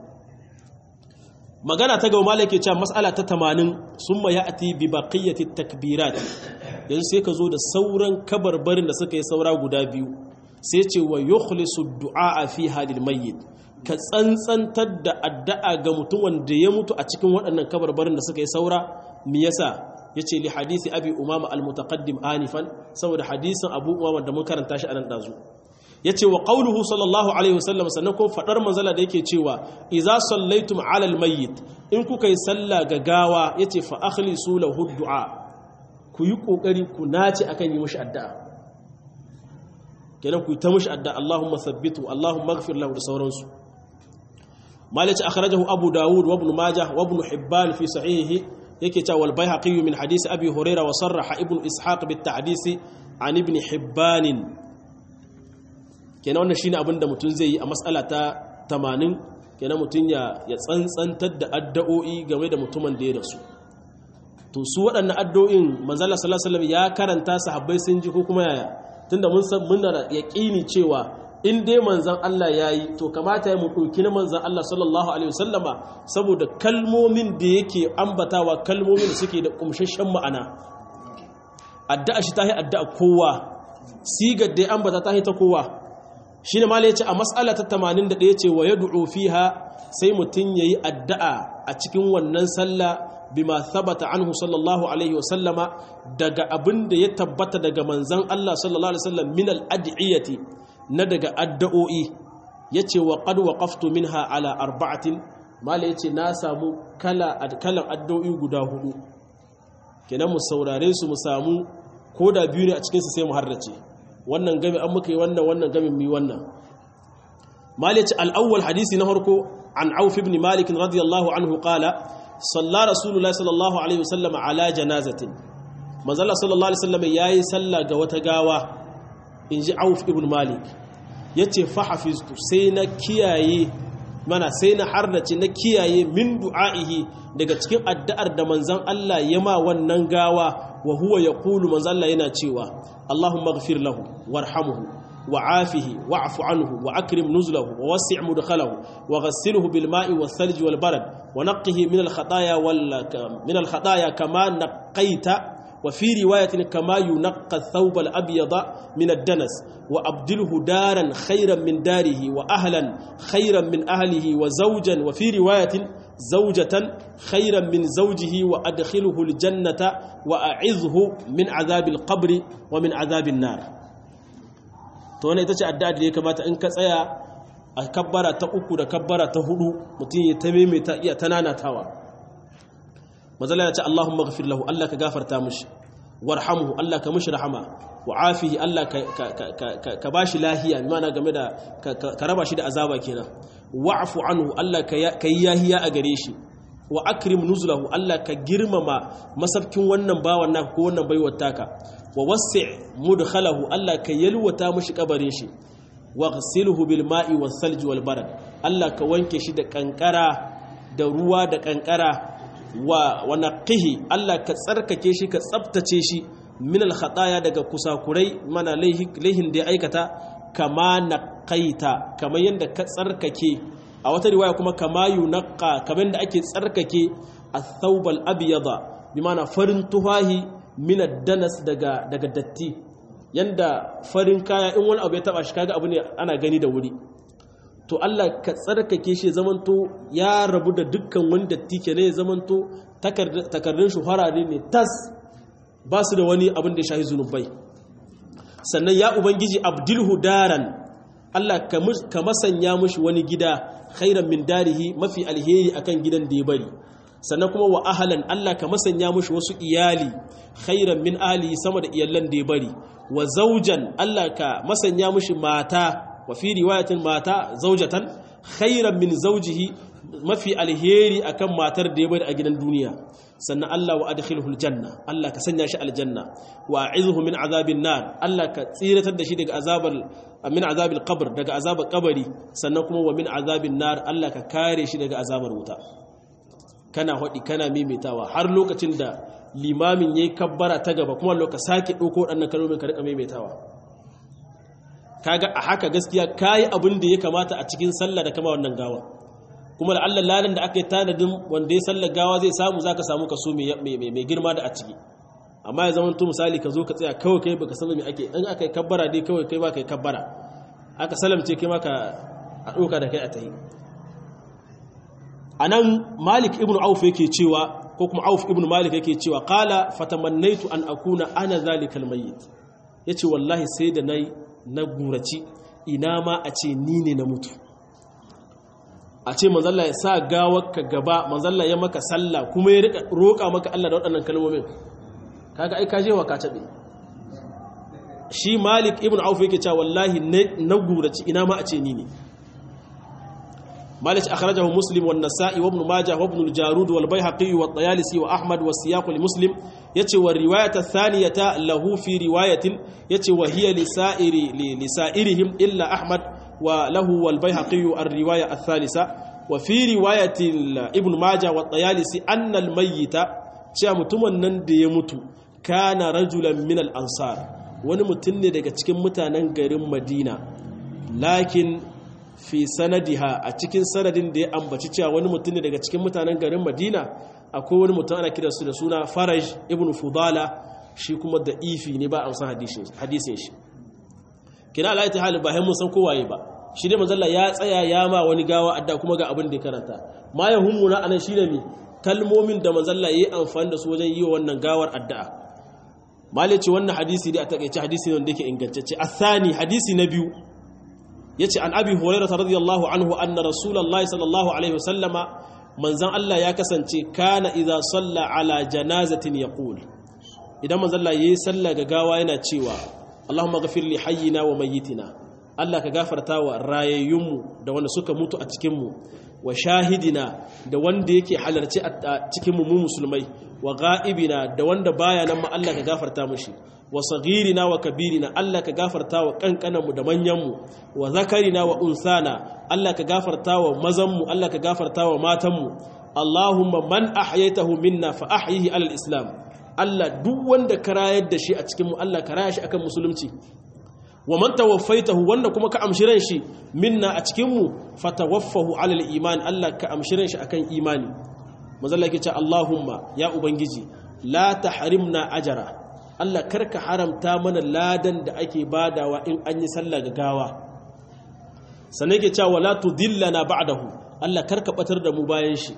magana ta gaba malai ke cewa mas'ala ta 80 summa ya'ti bi baqiyati takbirat yanzu sai ka zo da sauran kabarbarin da suka yi saura guda biyu sai ce wa yukhlisu du'a fi hadil mayyit ka tsantsantar da addu'a ga mutum wanda ya mutu a cikin waɗannan kabarbarin da suka yi saura me yasa yace li hadisi abi umama al-mutaqaddim anifan saboda hadisin abu umama da mun karanta shi anan dazu yace wa qauluhu sallallahu alaihi wasallam sannan ko fadar manzala da yake cewa idza sallaitum ala al-mayyit in kuka yi sallah ga gawa yace fa akhlisu lahu du'a ku yi kokari ku nace akan yi mishi addu'a kenan ku yi ta mishi addu'a Allahumma thabbitu Allahumma ighfir lahu da sauransu malaci akhrajahu abu dawud wa ibn majah wa ibn hibban fi sahihihi yake cewa wal baihaqi min hadisi abi huraira wa sarraha ibn ishaq bit ta'disi an ibn hibban kenan wannan shine abin da mutum zai yi a mas'ala ta 80 kenan mutum ya ya tsantsantar da addu'o'i game da mutumin da ya rasu to su waɗannan addu'o'in manzo Allah sallallahu alaihi wasallam ya karanta sahabbai sun ji ko kuma yaya tunda mun san mun da yaqini cewa in dai manzan Allah ya yi to kamata ya mu ɗauki na manzan Allah sallallahu Alaihi wasallama saboda kalmomin da yake ambatawa kalmomin da suke da ƙumshashen ma'ana addu'a shi ta yi addu'a kowa sigar da ya ambata ta yi ta kowa shi ne mala ya ce a matsala ta 81 ce wa ya du'u fiha sai mutum ya yi addu'a a cikin wannan sallah bima thabata anhu sallallahu alaihi wasallama daga abin da ya tabbata daga manzan Allah sallallahu alaihi wasallam min al-ad'iyati na daga addu'o'i ya ce wa ƙadwa ƙaftu min ala arba'atin mala ya ce na samu kalan addu'o'i guda hudu kenan mu saurare su mu samu ko da biyu ne a cikinsu sai mu harrace wannan gami an muka yi wannan wannan gami mu yi wannan mala ya ce al'awwal hadisi na harko an auf ibn malik radiyallahu anhu qala salla rasulullah sallallahu alaihi wasallam ala janazatin manzala sallallahu alaihi wasallam yayi sallah ga wata gawa in ji auf ibn malik ya ce fahafiztu sai na kiyaye mana sai na hardace na kiyaye min du'a'ihi daga cikin addu'ar da manzon Allah ya ma wannan gawa wa huwa yaqulu manzon Allah yana cewa Allahumma ighfir lahu warhamhu وعافه واعف عنه وأكرم نزله ووسع مدخله وغسله بالماء والثلج والبرد ونقه من الخطايا وال... من الخطايا كما نقيت وفي رواية كما ينقى الثوب الأبيض من الدنس وأبدله دارا خيرا من داره وأهلا خيرا من أهله وزوجا وفي رواية زوجة خيرا من زوجه وأدخله الجنة وأعذه من عذاب القبر ومن عذاب النار to wannan ita ce addu'a da ya kamata in ka tsaya a kabbara ta uku da kabbara ta hudu mutum ya ta maimaita iya ta nanatawa mazala ya ce Allahumma ghafir lahu Allah ka gafarta mushi warhamhu Allah ka mushi rahama wa afihi Allah ka bashi lahiya mana game da ka raba shi da azaba kenan wa'fu anhu Allah ka yi yahiya a gare shi wa akrim nuzulahu Allah ka girmama masabkin wannan bawan naka ko wannan baiwar taka wa wasi' mudkhalahu Allah ka yalwata mushi kabarin shi wa ghsilhu bil ma'i was salji wal barad Allah ka wanke shi da kankara da ruwa da kankara wa wa naqihi Allah ka tsarkake shi ka tsaftace shi min al khataya daga kusakurai mana laihin da ya aikata kama naqaita kamar yanda ka tsarkake a wata riwaya kuma kama yunaqqa kamar da ake tsarkake ath-thawb al-abyada bi mana farin tuhahi min ad-danas daga daga datti yanda farin kaya in wani abu ya taba shi kaga abu ne ana gani da wuri to Allah ka tsarkake shi zamanto ya rabu da dukkan wani datti ke ne zamanto takardun shi harare ne tas ba su da wani abin da ya shahi zunubai sannan ya ubangiji abdulhu daran Allah ka masanya mushi wani gida khairan min darihi mafi alheri akan gidan da ya bari sannan kuma wa ahalan Allah ka masanya mushi wasu iyali khairan min ahlihi sama da iyalan da ya bari wa zaujan Allah ka masanya mushi mata wa fi riwayatin mata zaujatan khairan min zaujihi mafi alheri akan matar da ya bari a gidan duniya sannan Allah wa adkhilhu aljanna Allah ka sanya shi aljanna wa a'izhu min azabin nar Allah ka tsiratar da shi daga azabal min azabil qabr daga azabar kabari sannan kuma wa min azabin nar Allah ka kare shi daga azabar wuta kana hodi kana maimaitawa har lokacin da limamin yayi kabbara ta gaba kuma loka sake dauko wadannan kalmomin ka rika maimaitawa kaga a haka gaskiya kayi abin da ya kamata a cikin sallah da kama wannan gawa kuma da Allah lalan da aka yi tanadin wanda ya sallar gawa zai samu zaka samu kaso mai girma da a ciki amma ya zama to misali ka zo ka tsaya kawai kai baka san me ake in aka yi kabbara dai kawai kai ba kai kabbara aka salamce kai maka a doka da kai a tayi anan Malik ibn Auf yake cewa ko kuma Auf ibn Malik yake cewa qala fatamannaitu an akuna ana zalikal mayyit yace wallahi sai da nayi na guraci ina ma a ce ni ne na mutu a ce manzalla ya sa gawarka gaba manzalla ya maka sallah kuma ya rika roƙa maka Allah da waɗannan kalmomin kaga ai kaje wa ka tabe shi Malik ibn Auf yake cewa wallahi na guraci ina ma a ce ni ne Malik akhrajahu Muslim wan Nasa'i wa Ibn Majah wa Ibn al-Jarud wal Baihaqi wa At-Tayalisi wa Ahmad wa siyaq li Muslim yace wa riwayat ath-thaniyata lahu fi riwayatin yace wa hiya li sa'iri li sa'irihim illa Ahmad وله والبيهقي الرواية الثالثة وفي رواية ابن ماجه والطيالسي أن الميت cewa mutumin nan da ya mutu kana rajulan min al-ansar wani mutum ne daga cikin mutanen garin Madina lakin fi sanadiha a cikin sanadin da ya ambaci cewa wani mutum ne daga cikin mutanen garin Madina akwai wani mutum ana kiransu da suna Faraj ibn Fudala shi kuma da ifi ne ba amsan hadisin shi kina Allah ta hali ba hai mun san kowaye ba shi dai manzalla ya tsaya ya ma wani gawa adda kuma ga abin da ya karanta ma ya hummuna anan shine mi kalmomin da manzalla yayi amfani da su wajen yi wannan gawar addu'a malai ce wannan hadisi dai a takeice hadisi ne wanda yake ingantacce athani hadisi na biyu yace an abi hurairah radiyallahu anhu anna rasulullahi sallallahu alaihi wasallama manzan Allah ya kasance kana idza salla ala janazatin yaqul idan manzalla yayi sallah ga gawa yana cewa Allahumma ghafir li hayyina wa mayyitina Allah ka gafarta wa rayayyunmu da wanda suka mutu a cikinmu wa shahidina da wanda yake halarci a cikinmu mu musulmai wa ga'ibina da wanda baya nan ma Allah ka gafarta mushi wa saghirina wa kabirina Allah ka gafarta wa kankananmu da manyanmu wa zakarina wa unsana Allah ka gafarta wa mazanmu Allah ka gafarta wa matanmu Allahumma man ahyaytahu minna fa ahyihi alal islam Allah duk wanda ka rayar da shi a cikin mu Allah ka raya shi akan musulunci wa man tawaffaitahu wanda kuma ka amshi ran shi minna a cikin mu fatawaffahu alal iman Allah ka amshi ran shi akan imani manzo Allah yake ce Allahumma ya ubangiji la tahrimna ajra Allah karka haramta mana ladan da ake badawa in an yi sallah gawa sannan yake cewa la tudillana ba'dahu Allah karka batar da mu bayan shi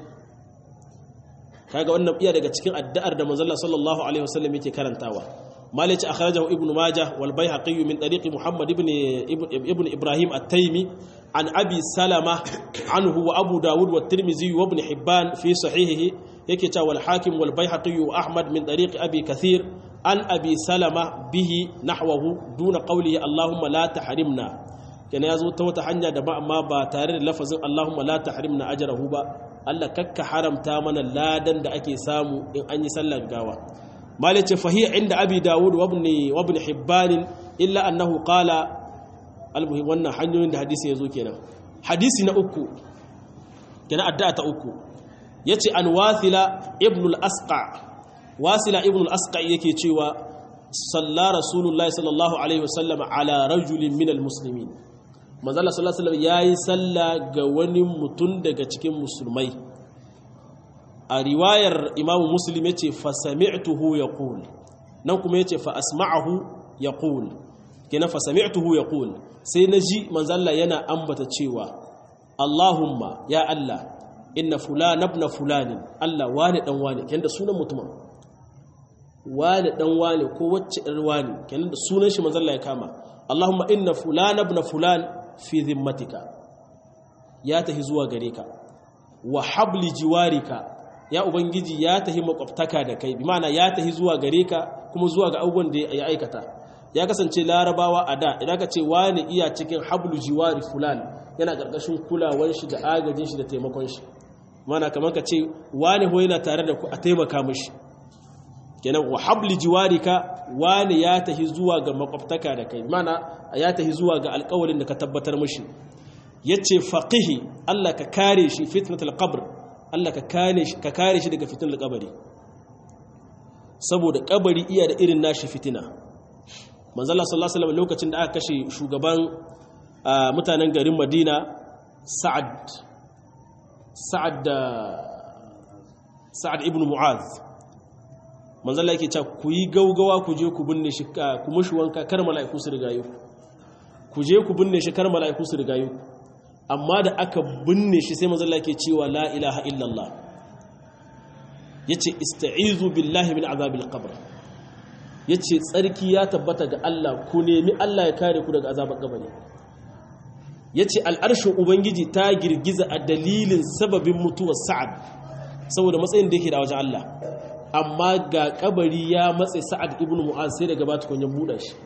kaga wannan iya daga cikin addu'ar da manzo Allah sallallahu alaihi wasallam yake karantawa مالك أخرجه ابن ماجه والبيهقي من طريق محمد ابن, ابن إبراهيم التيمي عن أبي سلمة عنه وأبو داود والترمذي وابن حبان في صحيحه يكتا والحاكم والبيهقي وأحمد من طريق أبي كثير عن أبي سلمة به نحوه دون قوله اللهم لا تحرمنا كان يزو توتا حنيا دبا ما با تare da lafazin Allahumma la tahrimna ajrahu ba Allah kakka haramta mana ladan da ake samu in an yi sallar gawa مالك فهي عند أبي داود وابن, وابن حبان إلا أنه قال المهم وانا حنيو عند حديث يزو كنا حديثنا أكو كنا أداءة أكو يتي أن واثل ابن الأسقع واثل ابن الأسقع يكي تيوى صلى رسول الله صلى الله عليه وسلم على رجل من المسلمين manzala sallallahu alaihi wasallam yayi sallah ga wani mutun daga cikin musulmai a riwayar imamu muslim ya ce fasami'tuhu ya ƙul nan kuma ya ce fa'asma'ahu ya ƙul kina fasami'tuhu ya ƙul sai na ji manzalla yana ambata cewa allahumma ya allah inna fulana ibn fulanin allah wane dan wane kenan da sunan mutumin wane dan wane ko wacce ɗan wane kenan da sunan shi manzalla ya kama allahumma inna fulana ibn fulan fi zimmatika ya tahi zuwa gare ka wa habli jiwarika ya ubangiji ya tahi makwabtaka da kai bi ma'ana ya tahi zuwa gare ka kuma zuwa ga abubuwan da ya aikata ya kasance larabawa a da idan ka ce wani iya cikin hablu jiwari fulan yana ƙarƙashin kulawar shi da agajin shi da taimakon shi mana kamar ka ce wani ho yana tare da ku a taimaka mishi kenan wa habli jiwarika wani ya tahi zuwa ga makwabtaka da kai mana ya tahi zuwa ga alƙawarin da ka tabbatar mishi yace faqihi Allah ka kare shi fitnatul qabr Allah ka kare shi daga fitinar kabari saboda kabari iya da irin nashi fitina manzala sallallahu alaihi wasallam lokacin da aka kashe shugaban mutanen garin Madina Sa'ad Sa'ad da Sa'ad ibn Mu'az manzala yake cewa ku yi gaugawa ku je ku binne shi ku mushi wanka kar mala'iku su rigayo ku je ku binne shi kar mala'iku su rigayo amma da aka binne shi sai manzala yake cewa la ilaha illallah yace ista'izu billahi min azabil qabr yace tsarki ya tabbata ga Allah ku nemi Allah ya kare ku daga azabar kabari yace al'arshin ubangiji ta girgiza a dalilin sababin mutuwar sa'ad saboda matsayin da yake da wajen Allah amma ga kabari ya matse sa'ad ibn mu'az sai daga bata kun ya buɗa shi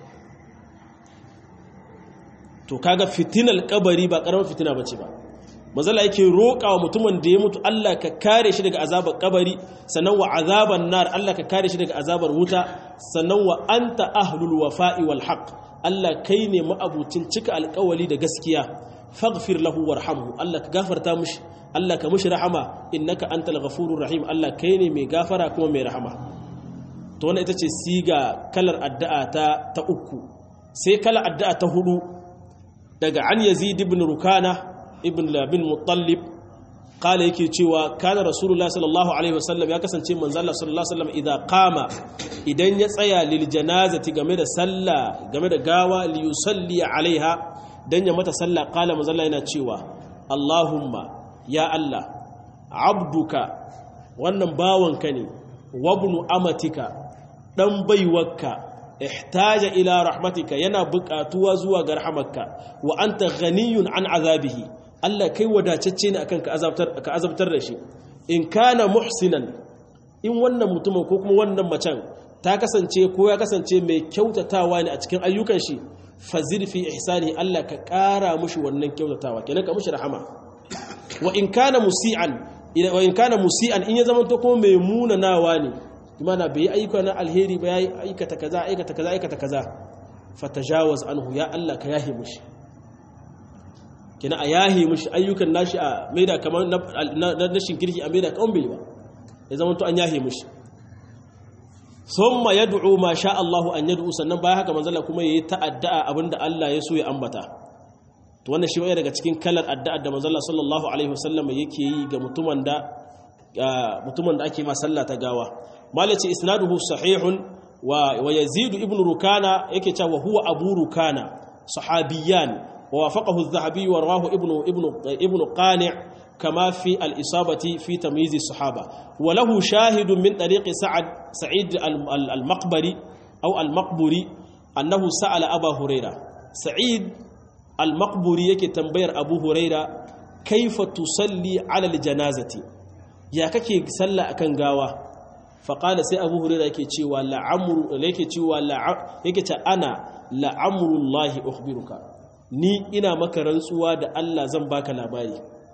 to kaga fitinal kabari ba karamar fitina bace ba mazala yake roƙa wa mutumin da ya mutu Allah ka kare shi daga azabar kabari sannan wa azaban nar Allah ka kare shi daga azabar wuta sannan wa anta ahlul wafa'i wal haqq Allah kai ne ma'abucin cika alƙawali da gaskiya faghfir lahu warhamhu Allah ka gafarta mishi Allah ka mishi rahama innaka antal ghafurur rahim Allah kai ne mai gafara kuma mai rahama to wannan ita ce siga kalar addu'a ta ta uku sai kalar addu'a ta hudu daga an yazid ibn rukana ibn labin mutallib kala yake cewa kana rasulullah sallallahu alaihi wasallam ya kasance manzalla sallallahu alaihi wasallam idan qama idan ya tsaya lil janazati game da sallah game da gawa li yusalli alaiha dan ya mata sallah kala manzalla yana cewa allahumma ya allah abduka wannan bawanka ne wabnu amatika dan baiwarka ihtaja ila rahmatika yana buƙatuwa zuwa ga rahmatka wa anta ghaniyun an azabihi Allah kai wadatacce ne akan ka azabtar ka azabtar da shi in kana muhsinan in wannan mutumin ko kuma wannan macen ta kasance ko ya kasance mai kyautatawa ne a cikin ayyukan shi fazid fi ihsani Allah ka ƙara mushi wannan kyautatawa kenan ka mushi rahama wa in kana musian wa in kana musian in ya zama to kuma mai munanawa ne imana bai ayyuka na alheri ba yayi aikata kaza aikata kaza aikata kaza fatajawaz anhu ya Allah ka yahi mushi kina a yahi mushi ayyukan nashi a maida kamar na nashin kirki a maida kan bai ba ya zama to an yahi mushi thumma yad'u ma sha Allah an yad'u sannan baya haka manzala kuma yayi ta'adda abinda Allah ya so ya ambata to wannan shi waya daga cikin kalar addu'a da manzala sallallahu alaihi wasallam yake yi ga mutumin da mutumin da ake ma sallah ta gawa malaci isnaduhu sahihun wa yazid ibn rukana yake cewa huwa abu rukana sahabiyan wa wafaqahu adh-dhahabi wa rawahu ibn ibn ibn qani' kama fi al-isabati fi tamyiz as-sahaba wa lahu shahidun min tariq sa'ad sa'id al-maqbari aw al-maqburi annahu sa'ala aba huraira sa'id al-maqburi yake tambayar abu huraira kaifa tusalli ala al-janazati ya kake sallah akan gawa faƙala sai abu hurera yake cewa la'amuru yake cewa yake ce ana la'amurullahi ukhbiruka ni ina maka rantsuwa da Allah zan baka labari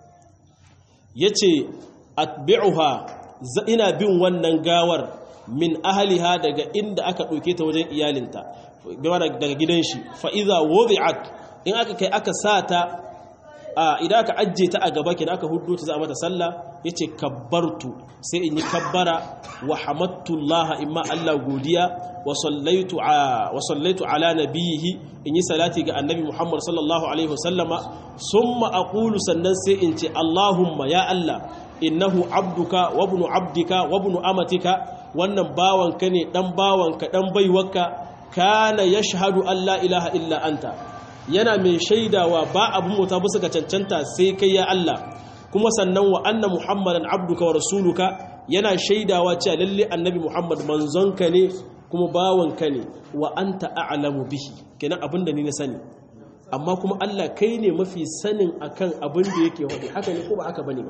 yace atbi'uha ina bin wannan gawar min ahliha daga inda aka ɗauke ta wajen iyalinta daga gidan shi fa idza wudi'at in aka kai aka sata idan aka ajje ta a gaba kenan aka huddo ta za a mata sallah yace kabbartu sai in yi kabbara wa hamadtullaha imma Allah godiya wa sallaitu wa sallaitu ala nabiyhi in yi salati ga annabi Muhammad sallallahu alaihi wasallama summa aqulu sannan sai in ce Allahumma ya Allah innahu abduka wa ibnu abdika wa ibnu amatika wannan bawanka ne dan bawanka dan baiwarka kana yashhadu an la ilaha illa anta yana mai shaidawa ba abin mota bisa ga cancanta sai kai ya Allah kuma sannan wa anna muhammadan abduka wa rasuluka yana shaidawa cewa lalle annabi muhammad manzonka ne kuma bawanka ne wa anta a'lamu bihi kenan abin da ni na sani amma kuma Allah kai ne mafi sanin akan abin da yake wadi haka ne ko ba haka bane ba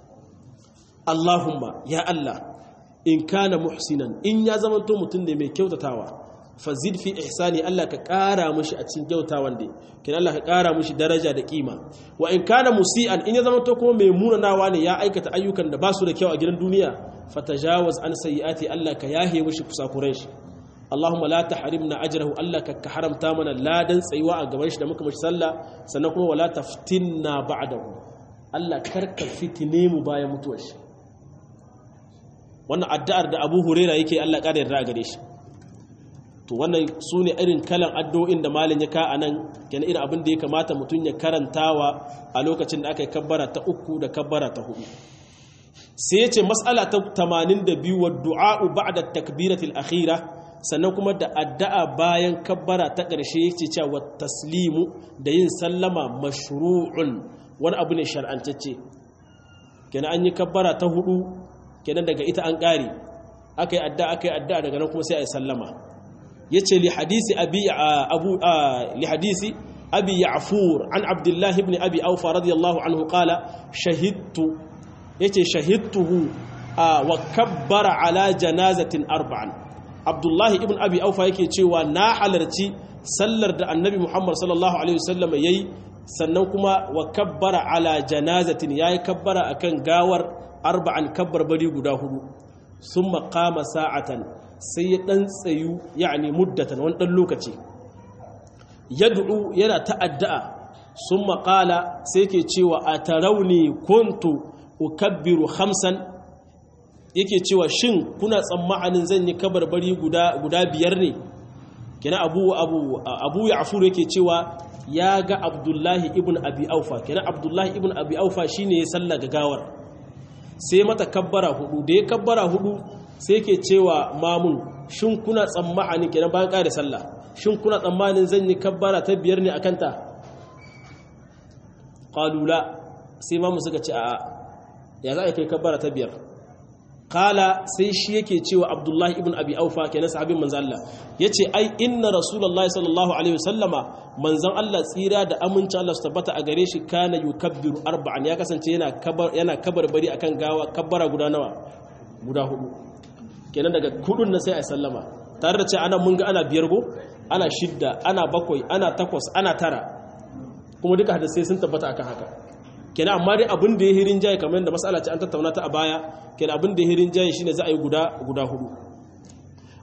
Allahumma ya Allah in kana muhsinan in ya zamanto mutum ne mai kyautatawa fazid fi ihsani Allah ka ƙara mushi a cikin kyautawan da kin Allah ka ƙara mushi daraja da kima wa in kana musian in ya zama to kuma mai munanawa ne ya aikata ayyukan da ba su da kyau a gidan duniya fatajawaz an sayyiati Allah ka yahe mushi kusakuran shi Allahumma la tahrimna ajrahu Allah ka haramta mana ladan tsayuwa a gaban shi da muka mashi sallah sannan kuma wala taftinna ba'dahu Allah karka fitine mu bayan mutuwar shi wannan addu'ar da Abu Huraira yake Allah ƙara yarda a gare shi to wannan su ne irin kalan addu'o'in da malin ya ka a nan kenan irin abin da ya kamata mutum ya karantawa a lokacin da aka yi kabbara ta uku da kabbara ta hudu sai ya ce matsala ta 82 wa du'a'u ba'da takbiratil akhira sannan kuma da addu'a bayan kabbara ta ƙarshe yake cewa taslimu da yin sallama mashru'un wani abu ne shar'antacce kenan an yi kabbara ta hudu kenan daga ita an ƙare aka yi addu'a aka yi addu'a daga nan kuma sai a yi sallama yace li hadisi abi abu li hadisi abi ya'fur an abdullah ibn abi awfa radiyallahu anhu qala shahidtu yace shahidtuhu wa kabbara ala janazatin arba'an abdullah ibn abi awfa yake cewa na halarci sallar da annabi muhammad sallallahu alaihi wasallam yayi sannan kuma wa kabbara ala janazatin yayi kabbara akan gawar arba'an kabbar bari guda hudu summa qama sa'atan sai ya ɗan tsayu yani muddatan wani ɗan lokaci yad'u yana ta'adda'a sun maƙala sai ke cewa a tarauni kuntu ukabbiru hamsan yake cewa shin kuna tsammanin zan yi kabarbari guda biyar ne kina abu abu abu ya'fur yake cewa ya ga abdullahi ibn abi aufa kina abdullahi ibn abi aufa shine ya salla gawar sai mata kabbara hudu da ya kabbara hudu sai ke cewa mamun shin kuna tsammani kenan bayan ƙare sallah shin kuna tsammanin zan yi kabbara ta biyar ne akan ta qalula sai mamun suka ce a'a ya za a kai kabbara ta biyar kala sai shi yake cewa abdullahi ibn abi aufa kenan sahabin manzon Allah yace ai inna rasulullahi sallallahu alaihi wasallama manzon Allah tsira da aminci Allah su tabbata a gare shi kana yukabbiru arba'an ya kasance yana kabar yana kabarbari akan gawa kabbara guda nawa guda hudu kenan daga kudun nan sai a sallama tare da cewa ana mun ga ana biyar go ana shidda ana bakwai ana takwas ana tara kuma duka hadisai sun tabbata akan haka kenan amma dai abin da ya hirin jaye kamar yadda mas'ala ce an tattauna ta a baya kenan abin da ya hirin jaye shine za a yi guda guda hudu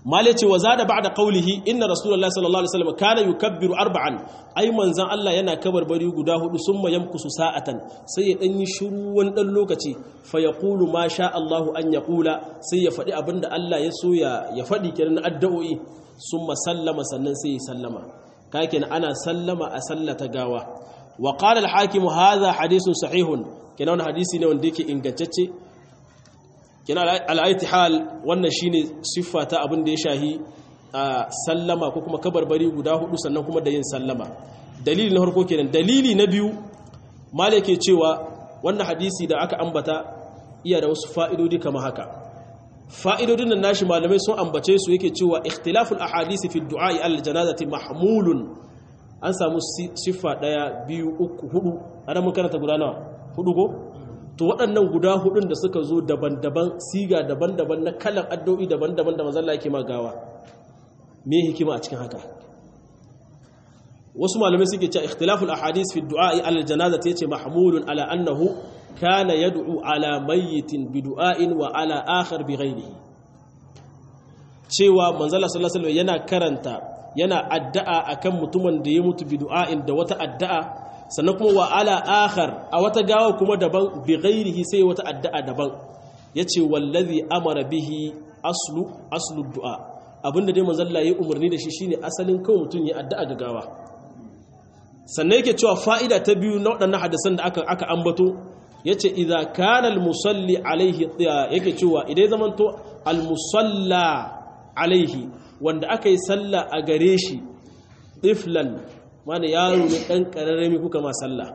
male ce wa zada ba'da qawlihi inna rasulullahi sallallahu alaihi wasallam kana yukabbiru arba'an ai manzan Allah yana kabarbari guda hudu summa yamkusu sa'atan sai ya dan yi shiru wani dan lokaci fa yaqulu ma sha Allahu an yaqula sai ya fadi abinda Allah ya so ya ya fadi kenan addu'o'i summa sallama sannan sai ya sallama kake ana sallama a sallata gawa wa qala al-hakim hadha hadithun sahihun kenan hadisi ne wanda yake ingantacce kina al'aiti hal wannan shine siffa ta abin da ya shahi a sallama ko kuma kabarbari guda hudu sannan kuma da yin sallama dalili na harko kenan dalili na biyu mala ke cewa wannan hadisi da aka ambata iya da wasu fa'idodi kama haka fa'idodin nan nashi malamai sun ambace su yake cewa ikhtilaful ahadisi fi du'a'i al janazati mahmulun an samu siffa daya biyu uku hudu ana mun karanta guda nawa hudu ko to waɗannan guda hudun da suka zo daban-daban siga daban-daban na kalan addu'o'i daban-daban da mazalla yake magawa me hikima a cikin haka wasu malamai suke cewa ikhtilaful ahadith fi du'a'i ala janaza yace mahmulun ala annahu kana yad'u ala mayyitin bi du'a'in wa ala akhar bi ghayrihi cewa manzala sallallahu alaihi yana karanta yana addu'a akan mutumin da ya mutu bi du'a'in da wata addu'a sannan kuma wa ala akhar a wata gawa kuma daban bi ghairihi sai wata addu'a daban yace wallazi amara bihi aslu aslu du'a abinda dai manzon Allah ya umarni da shi shine asalin kawai mutun ya addu'a ga gawa sannan yake cewa fa'ida ta biyu na waɗannan hadisan da aka aka ambato yace idza kana al musalli alaihi yake cewa idan zamanto al musalla alaihi wanda aka yi sallah a gare shi tiflan wani yaro ne ɗan ƙararrami kuka ma sallah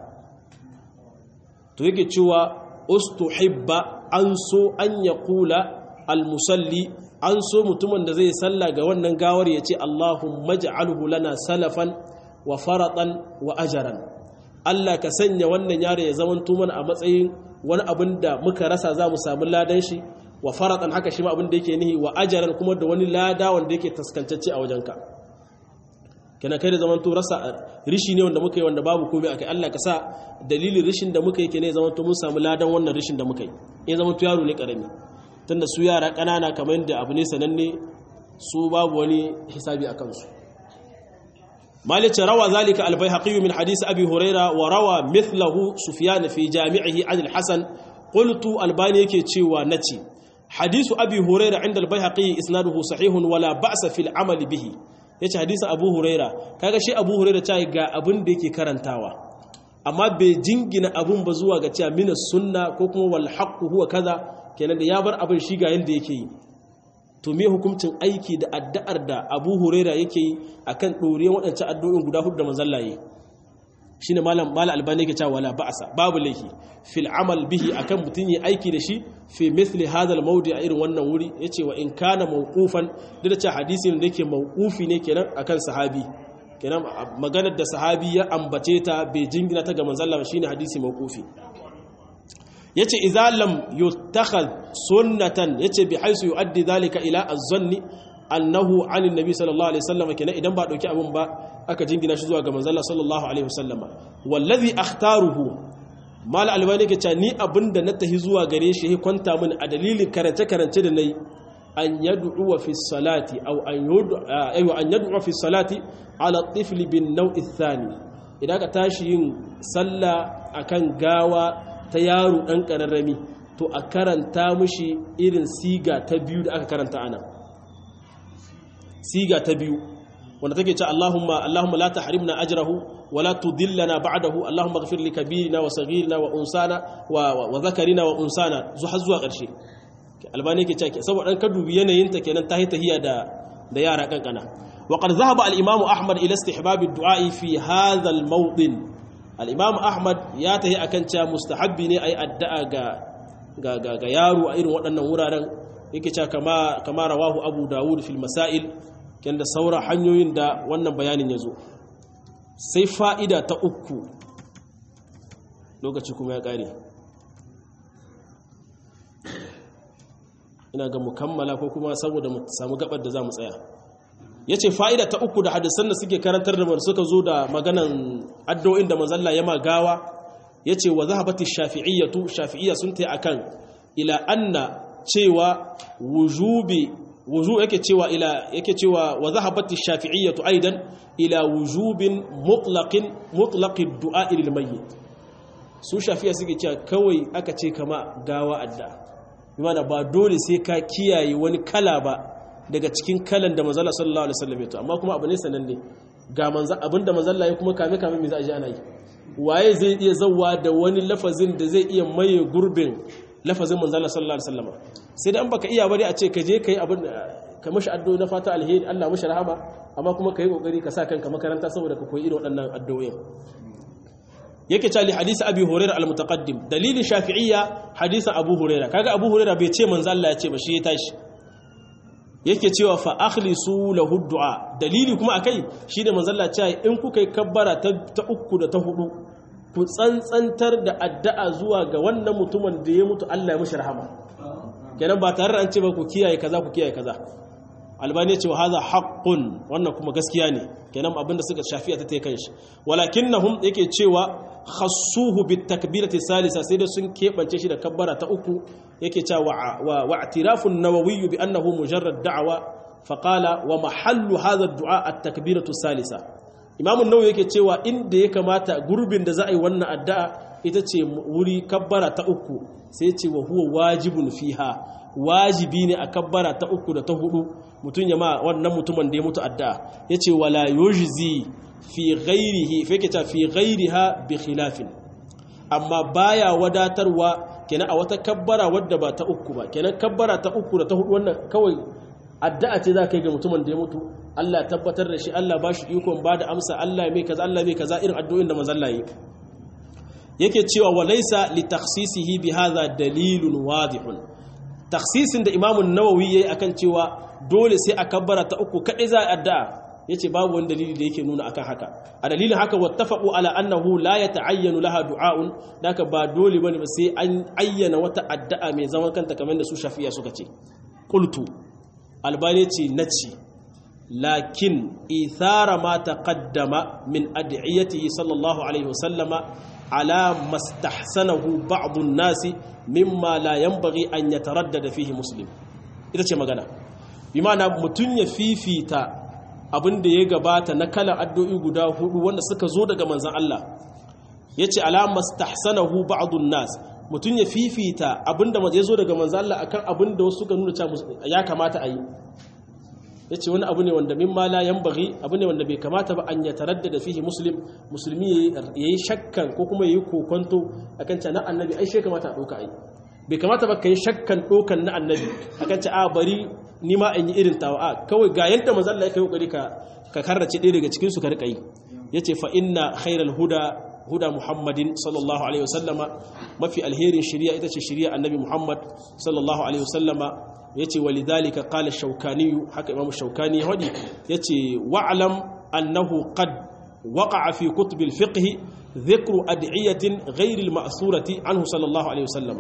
to yake cewa ustuhibba an so an ya kula almusalli an so mutumin da zai sallah ga wannan gawar ya ce Allahumma ja'alhu lana salafan wa faratan wa ajaran Allah ka sanya wannan yaro ya zama mana a matsayin wani abin da muka rasa za mu samu ladan shi wa faratan haka shi ma abin da yake nihi wa ajaran kuma da wani lada wanda yake taskancacce a wajenka kana kai da zaman to rasa rishi ne wanda muka yi wanda babu komai akai Allah ka sa dalilin rishin da muka yi ke ne zaman to mun samu ladan wannan rishin da muka yi in zaman to yaro ne karami tunda su yara kanana kamar yadda abu ne sananne su babu wani hisabi a kansu مالك روى ذلك البيهقي من حديث أبي هريرة وروى مثله سفيان في جامعه عن الحسن قلت الباني كي نتي حديث أبي هريرة عند البيهقي إسناده صحيح ولا بأس في العمل به yace hadisin Abu Huraira kaga shi Abu Huraira ta ga abin da yake karantawa amma bai jingina abun ba zuwa ga cewa mina sunna ko kuma wal haqqu huwa kaza kenan da ya bar abin shi ga yanda yake yi to me hukuncin aiki da addu'ar da Abu Huraira yake yi akan doriyar waɗancan addu'o'in guda hudu da manzon Allah shine malam malam albani yake cewa wala ba'sa babu laifi fil amal bihi akan mutun yi aiki da shi fi mithli hadha al mawdi' a irin wannan wuri yace wa in kana mawqufan da cewa hadisin da yake mawqufi ne kenan akan sahabi kenan maganar da sahabi ya ambace ta bai jingina ta ga manzon Allah shine hadisi mawqufi yace idza lam yutakhadh sunnatan yace bi haisu yuaddi dhalika ila az-zanni annahu an annabi sallallahu alaihi wasallam kenan idan ba dauki abun ba aka jingina shi zuwa ga manzon Allah sallallahu alaihi wasallama wallazi akhtaruhu mal albani ke cewa ni abinda na tahi zuwa gare shi ya kwanta min a dalilin karance karance da nayi an yad'u fi salati aw an yud'a ayu an yad'u fi salati ala tifl bin naw'i thani idan ka tashi yin sallah akan gawa ta yaro dan kararrami to a karanta mushi irin siga ta biyu da aka karanta ana siga ta biyu wanda take ce Allahumma Allahumma la tahrimna ajrahu wa la tudillana ba'dahu Allahumma ighfir li kabirina wa saghirina wa unsana wa wa zakarina wa unsana zuwa zuwa ƙarshe albani yake cewa saboda dan ka dubi yanayin ta kenan tahi tahiya da da yara kankana wa qad dhahaba al-imam Ahmad ila istihbab ad-du'a fi hadha al-mawdin al-imam Ahmad ya tahi akan cewa mustahabbi ne ai addu'a ga ga ga yaro a irin waɗannan wuraren yake cewa kama kama rawahu Abu Dawud fil masail kyan da saura hanyoyin da wannan bayanin ya zo sai fa'ida ta uku lokaci kuma ya ƙare ina ga mukammala ko kuma saboda mu samu gabar da za mu tsaya ya ce fa'ida ta uku da hadisan da suke karantar da suka zo da maganan addo'in da mazalla ya magawa ya ce wa zahabati shafi'iyyatu shafi'iyya sun ta akan ila anna cewa wujubi wuzu yake cewa ila yake cewa wa zahabat ash-shafi'iyyah aidan ila wujubin mutlaqin mutlaqid du'a lil mayyit su shafi'a suke cewa kawai aka ce kama gawa adda bimana ba dole sai ka kiyaye wani kala ba daga cikin kalan da manzala sallallahu alaihi wasallam ya to amma kuma abu ne sananne ga manzo abinda manzalla ya kuma kame kame me za a ji ana yi waye zai iya zawwa da wani lafazin da zai iya maye gurbin lafazin manzala sallallahu alaihi wasallam sai da an baka iya bari a ce ka je kai abin ka mashi addu'o'i na fata alheri Allah mashi rahama amma kuma kai kokari ka sa kanka makaranta saboda ka koyi irin waɗannan addu'o'in yake cewa li hadisi abi hurairah al-mutaqaddim dalilin shafi'iyya hadisin abu hurairah kaga abu hurairah bai ce manzo Allah ya ce ba shi ya tashi yake cewa fa akhlisu lahu du'a dalili kuma akai shine manzo Allah ya ce in kuka yi kabbara ta, ta uku da ta hudu ku tsantsantar da addu'a zuwa ga wannan mutumin da ya mutu Allah ya mishi rahama kenan ba tare da an ce ba ku kiyaye kaza ku kiyaye kaza albani ce wa haza haqqun wannan kuma gaskiya ne kenan abinda suka shafi'a ta kai shi walakinnahum yake cewa khassuhu bit takbirati salisa sai da sun kebance shi da kabbara ta uku yake cewa wa wa i'tirafu an-nawawi bi annahu mujarrad da'wa fa qala wa mahallu hadha ad-du'a at-takbiratu salisa imam an-nawawi yake cewa inda ya kamata gurbin da za a yi wannan addu'a ita ce wuri kabbara ta uku sai ce wa huwa wajibun fiha wajibi ne a kabbara ta uku da ta hudu mutum ya ma wannan mutumin da ya mutu addu'a ya ce wala yujzi fi ghairihi fa yake ta fi ghairiha bi khilafin amma baya wadatarwa kenan a wata kabbara wadda ba ta uku ba kenan kabbara ta uku da ta hudu wannan kawai addu'a ce za ka yi ga mutumin da ya mutu Allah tabbatar da shi Allah ba shi ikon ba da amsa Allah mai kaza Allah mai kaza irin addu'o'in da manzon Allah yi yake cewa walaysa li takhsisihi bi hadha dalilun wadihun taksisin da imamun nawawi ya yi a kan cewa dole sai a kabbara ta uku kaɗai za a addu'a ya ce babu wani dalili da yake nuna akan haka a dalilin haka wattafaƙo ala annahu la ya ta'ayyanu laha du'a'un da haka ba dole bane ba sai an ayyana wata addu'a mai zaman kanta kamar da su shafiya suka ce qultu albani ce naci lakin ithara ma taqaddama min ad'iyatihi sallallahu alaihi wasallama ala mastahsanahu ba'd an-nasi mimma la yanbaghi an yataraddada fihi muslim ita ce magana bi ma'ana mutun ya fifita abin da ya gabata na kalan addu'o'i guda hudu wanda suka zo daga manzon Allah yace ala mastahsanahu ba'd an-nas mutun ya fifita abinda ya zo daga manzon Allah akan abin da wasu suka nuna cewa ya kamata a yi ya ce wani abu ne wanda min ma la yanbaghi abu ne wanda bai kamata ba an ya taraddada fihi muslim musulmi ya yi shakkan ko kuma ya yi kokonto akan ta na annabi ai shi kamata a ɗauka ai bai kamata ba ka yi shakkan ɗaukan na annabi akan ta a bari ni ma in yi irin tawa a kawai ga yadda manzon Allah ya kai kokari ka ka karrace ɗaya daga cikin su ka rika yi yace fa inna khairal huda huda muhammadin sallallahu alaihi wasallama mafi alherin shari'a ita ce shari'a annabi muhammad sallallahu alaihi wasallama yace walidhalika qala shaukani haka imam shaukani ya hadi yace wa'lam annahu qad waqa'a fi kutub al-fiqh dhikru ad'iyatin ghayr al-ma'surati anhu sallallahu alaihi wasallam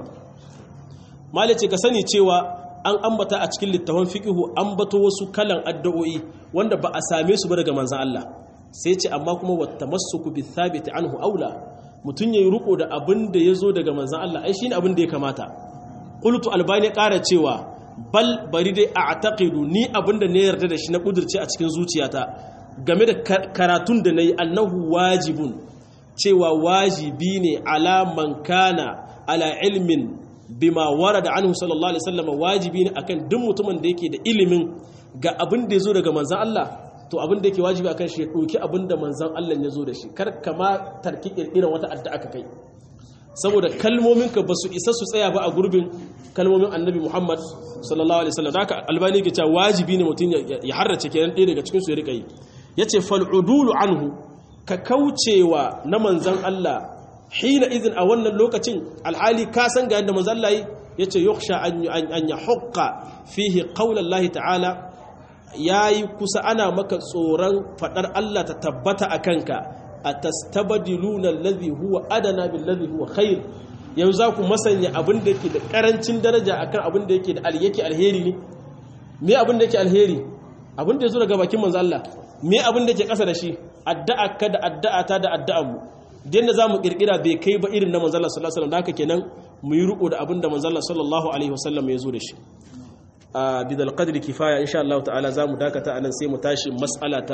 malace ka sani cewa an ambata a cikin littafin fiqh ambato wasu kalan addu'o'i wanda ba a same su ba daga manzon Allah sai ce amma kuma wattamassuku bi thabit anhu aula mutun yayi ruko da abin da yazo daga manzon Allah ai shine abin da ya kamata qultu albani ƙara cewa bal bari dai a taƙidu ni abinda ne yarda da shi na ƙudurce a cikin zuciyata game da karatun da na yi annahu wajibun cewa wajibi ne alaman kana ala ilmin bima wara da anhu sallallahu alaihi wasallam wajibi ne akan duk mutumin da yake da ilimin ga abin da ya zo daga manzan Allah to abin da yake wajibi akan shi ya ɗauki abin da manzan Allah ya zo da shi kar kama tarki ƙirƙirar wata addu'a ka kai saboda kalmominka ba su isa su tsaya ba a gurbin kalmomin annabi muhammad sallallahu alaihi wasallam haka albani ke cewa wajibi ne mutum ya harrace kenan ɗaya daga cikinsu ya rika yi ya ce fal'udulu anhu ka kaucewa na manzan allah hina izin a wannan lokacin alhali ka san ga yadda manzan allah ya ce yuksha an ya hukka fihi qaulan lahi ta'ala ya yi kusa ana maka tsoron faɗar allah ta tabbata a kanka atastabdiluna alladhi huwa adana billadhi huwa khair yanzu za ku masanya abin da yake da karancin daraja akan abin da yake da yake alheri ne me abin da yake alheri abin da yazo daga bakin manzo Allah me abin da yake kasa da shi addu'a ka da addu'a ta da addu'an mu dan da zamu kirkira bai kai ba irin na manzo Allah sallallahu alaihi wasallam haka kenan mu yi riko da abin da manzo Allah sallallahu alaihi wasallam ya zo da shi a bidal qadri kifaya insha Allah ta'ala zamu dakata anan sai mu tashi mas'ala ta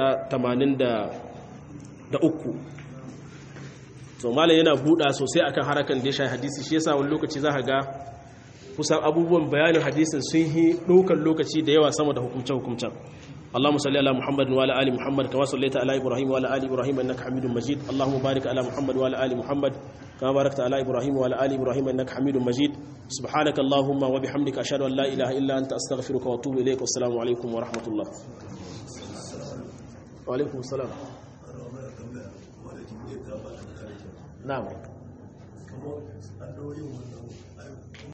83 to malam yana buɗa sosai akan harakan da ya shafi hadisi shi yasa wani lokaci za ka ga kusan abubuwan bayanin hadisin sun yi ɗaukar lokaci da yawa sama da hukumce-hukumcen اللهم صل على محمد وعلى ال محمد كما صليت على ابراهيم وعلى ال ابراهيم انك حميد مجيد اللهم بارك على محمد وعلى ال محمد كما باركت على ابراهيم وعلى ال ابراهيم انك حميد مجيد سبحانك اللهم وبحمدك اشهد ان لا اله الا انت استغفرك واتوب اليك والسلام عليكم ورحمه الله وعليكم السلام نعم